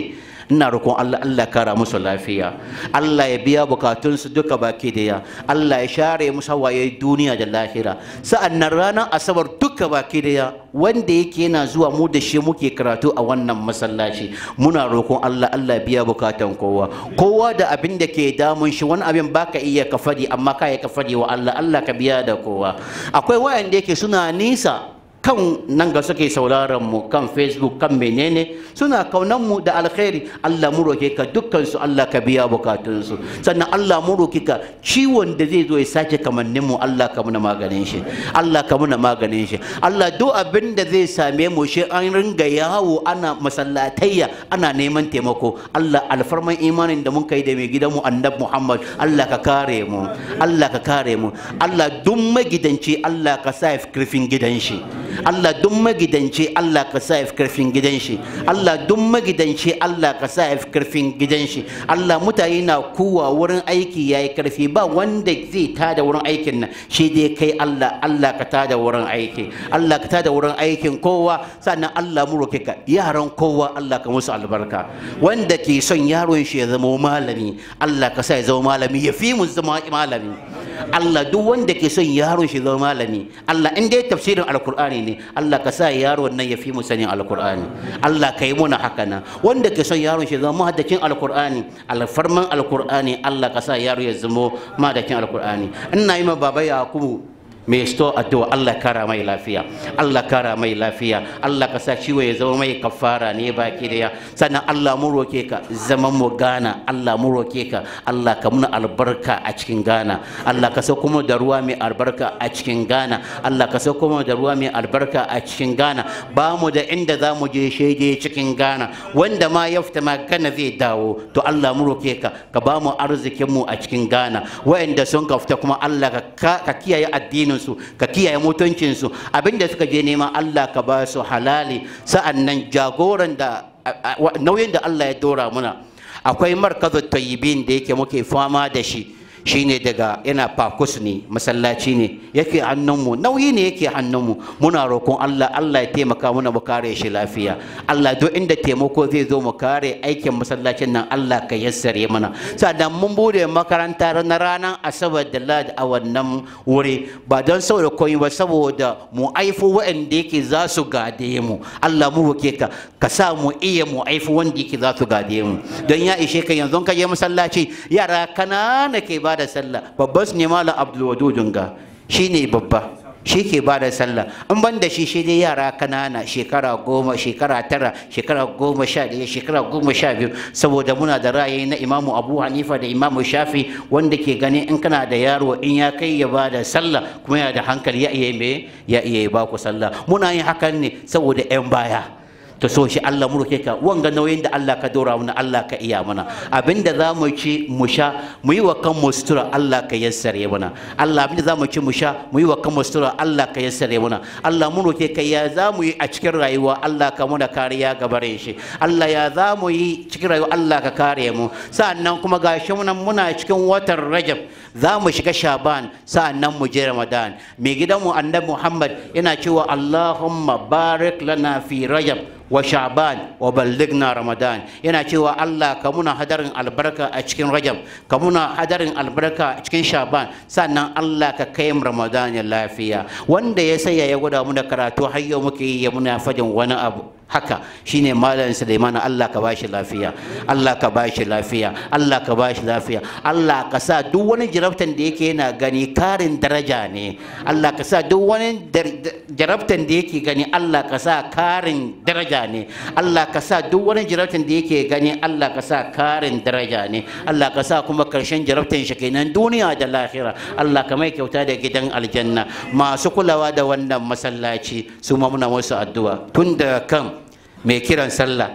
ina roƙon Allah Allah kara musu lafiya Allah ya biya bukatunsu duka baki daya Allah ya share musu hawaye duniya da lahira sa'annan ranar asabar duka baki daya wanda yake yana zuwa mu da shi muke karatu a wannan masallaci muna roƙon Allah Allah biya bukatan kowa kowa da abin da ke damun shi wani abin baka iya ka fadi amma ka ka fadi wa Allah Allah ka biya da kowa akwai wayanda yake suna nisa kan nan ga suke sauraron mu kan facebook kan menene suna kaunan mu da alkhairi Allah mu roke ka dukkan su Allah ka biya bukatun su sannan Allah mu roke ka ciwon da zai zo ya sake kamannin mu Allah ka muna maganin shi Allah ka muna maganin shi Allah duk abin da zai same mu shi an ringa yawo ana masallatayya ana neman taimako Allah alfarman imanin da mun kai da mai gidan mu annabi Muhammad Allah ka kare mu Allah ka kare mu Allah duk magidanci Allah ka sa kirfin gidan shi Allah duk magidanci Allah ka sa fi karfin gidan shi Allah duk magidanci Allah ka sa fi karfin gidan shi Allah mutane na kuwa wurin aiki yayi karfi ba wanda zai tada wurin aikin nan shi dai kai Allah Allah ka tada wurin aiki Allah ka tada wurin aikin kowa sannan Allah mu roke ka yaran kowa Allah ka musu albarka wanda ke son yaron shi ya zama malami Allah ka sa ya zama malami ya fi mu zama malami Allah duk wanda ke son yaron shi zama malami Allah in dai tafsirin alkur'ani ne Allah ka sa yaron nan ya fi mu sanin alkur'ani Allah ka yi muna haka nan wanda ke son yaron shi zama mahaddacin alkur'ani alfarman alkur'ani Allah ka sa yaro ya zama mahaddacin alkur'ani ina yi ma baba yakubu mai sto addu'a Allah kara mai lafiya Allah kara mai lafiya Allah ka sa ciwo ya zama mai kafara ne baki daya sannan Allah mu roke ka zaman mu gana Allah mu roke ka Allah ka muna albarka a cikin gana Allah ka sauko mu da ruwa mai albarka a cikin gana Allah ka sauko mu da ruwa mai albarka a cikin gana ba mu da inda za mu je shaide cikin gana wanda ma ya fita magana zai dawo to Allah mu roke ka ka ba mu arzikin mu a cikin gana wa'anda sun ka fita kuma Allah ka ka kiyaye addinin su ka kiyaye mutuncinsu abinda suka je nema Allah ka ba su halali sa'annan jagoran da nauyin da Allah ya dora muna akwai markazu tayyibin da yake muke fama da shi shine daga yana fakus ne masallaci ne yake hannunmu nauyi ne yake hannunmu muna roƙon Allah Allah ya taimaka muna mu kare shi lafiya Allah duk inda taimako zai zo mu kare aikin masallacin nan Allah ka yassare mana sannan mun bude makaranta na ranar asabar da ladi a wannan wuri ba don saboda koyi ba saboda mu aifu waɗanda yake za su gade mu Allah mu roke ka ka sa mu iya mu aifu wanda yake za su gade mu don ya ishe ka yanzu ka je masallaci yara kanana ke ba da sallah babban su ne malam abdulwadudun ga shi ne babba shi ke ba da sallah in ban da shi shi dai yara kanana shekara goma shekara tara shekara goma sha ɗaya shekara goma sha biyu saboda muna da ra'ayi na imamu abu hanifa da imamu shafi wanda ke gani in kana da yaro in ya kai ya ba da sallah kuma yana da hankali ya iya me ya iya ba ku sallah muna yin hakan ne saboda 'yan baya ta so shi Allah mu roke ka wanga nauyin da Allah ka dora mana Allah ka iya mana abinda za mu ci mu sha mu yi wa kanmu sutura Allah ka yassare mana Allah abinda za mu ci mu sha mu yi wa kanmu sutura Allah ka yassare mana Allah mu roke ka ya za mu yi a cikin rayuwa Allah ka muna kariya ga bare shi Allah ya za mu yi cikin rayuwa Allah ka kare mu sa'annan kuma gashi muna muna cikin watan Rajab za mu shiga Shaban sa'annan mu je Ramadan mai gidanmu Annabi Muhammad yana cewa Allahumma barik lana fi Rajab wa sha'ban wa balligna ramadan yana cewa Allah ka muna hadarin albarka a cikin rajab ka muna hadarin albarka a cikin sha'ban sannan Allah ka kai mu ramadan ya lafiya wanda ya saya ya gwada mu da karatu har yau muke yi ya muna fadin wani abu haka shine malam Sulaiman Allah ka bashi lafiya Allah ka bashi lafiya Allah ka bashi lafiya Allah ka sa duk wani jarabtan da yake yana gani karin daraja ne Allah ka sa duk wani jarabtan da yake gani Allah ka sa karin daraja ne Allah ka sa duk wani jarabtan da yake gani Allah ka sa karin daraja ne Allah ka sa kuma karshen jarabtan shi kenan duniya da lahira Allah ka mai kyauta da gidan aljanna masu kulawa da wannan masallaci su ma muna musu addu'a tun da kan mai kiran sallah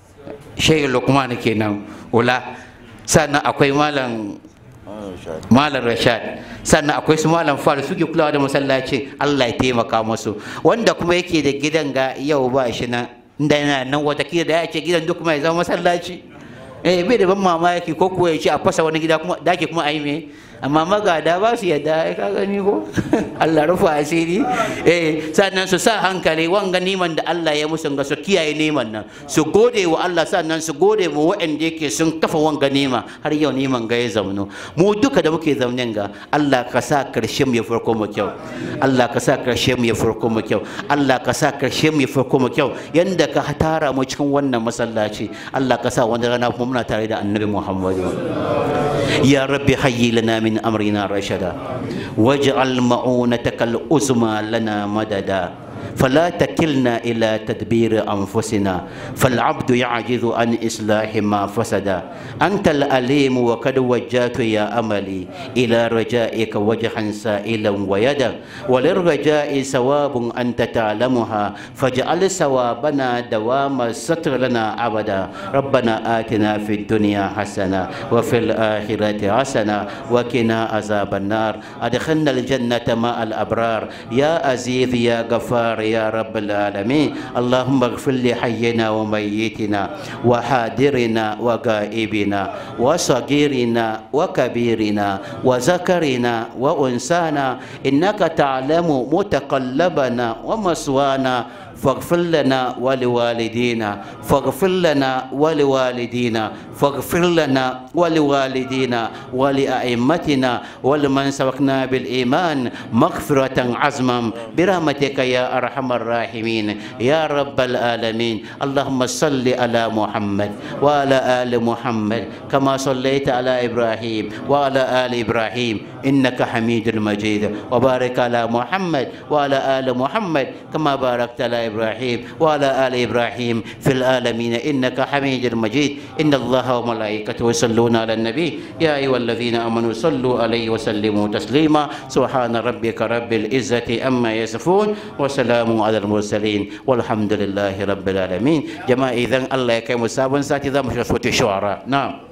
shehu lukman kenan ula sannan akwai malam malam rashad sannan akwai su malam fara suke kulawa da masallaci allah ya taimaka musu wanda kuma yake da gidan ga yau ba shi nan inda yana nan watakila da ya ce gidan duk mai zama masallaci eh bai da ban mamaki ko kuwa ya ce a fasa wani gida kuma dake kuma a yi me amma magada ba su yadda ai ka gani ko Allah rufa asiri eh sannan su sa hankali wanga niman da Allah ya musu ga su kiyaye niman nan su gode wa Allah sannan su gode wa waɗanda yake sun kafa wanga nima har yau niman ga ya zamno mu duka da muke zaunen ga Allah ka sa karshen mu ya farko mu kyau Allah ka sa karshen mu ya farko mu kyau Allah ka sa karshen mu ya farko mu kyau yanda ka tara mu cikin wannan masallaci Allah ka sa wani rana kuma muna tare da annabi Muhammadu يا رب هيئ لنا من امرنا رشدا واجعل معونتك العظمى لنا مددا فلا تكلنا الى تدبير انفسنا فالعبد يعجز عن اصلاح ما فسد انت الاليم وقد وجهت يا املي الى رجائك وجها سائلا ويدا وللرجاء ثواب انت تعلمها فاجعل ثوابنا دوام الستر لنا ابدا ربنا اتنا في الدنيا حسنه وفي الاخره حسنه وقنا عذاب النار ادخلنا الجنه مع الابرار يا عزيز يا غفار يا رب العالمين اللهم اغفر لحينا وميتنا وحاضرنا وغائبنا وصغيرنا وكبيرنا وذكرنا وانسانا انك تعلم متقلبنا ومسوانا فاغفر لنا ولوالدينا فاغفر لنا ولوالدينا فاغفر لنا ولوالدينا ولأئمتنا ولمن سبقنا بالإيمان مغفرة عزما برحمتك يا أرحم الراحمين يا رب العالمين اللهم صل على محمد وعلى آل محمد كما صليت على إبراهيم وعلى آل إبراهيم إنك حميد مجيد وبارك على محمد وعلى آل محمد كما باركت على إبراهيم وعلى آل إبراهيم في العالمين إنك حميد مجيد إن الله وملائكته يصلون على النبي يا أيها الذين آمنوا صلوا عليه وسلموا تسليما سبحان ربك رب العزة أما يصفون وسلام على المرسلين والحمد لله رب العالمين جماعة إذن الله يكرم سابن ساتي ذا مشرفة الشعراء نعم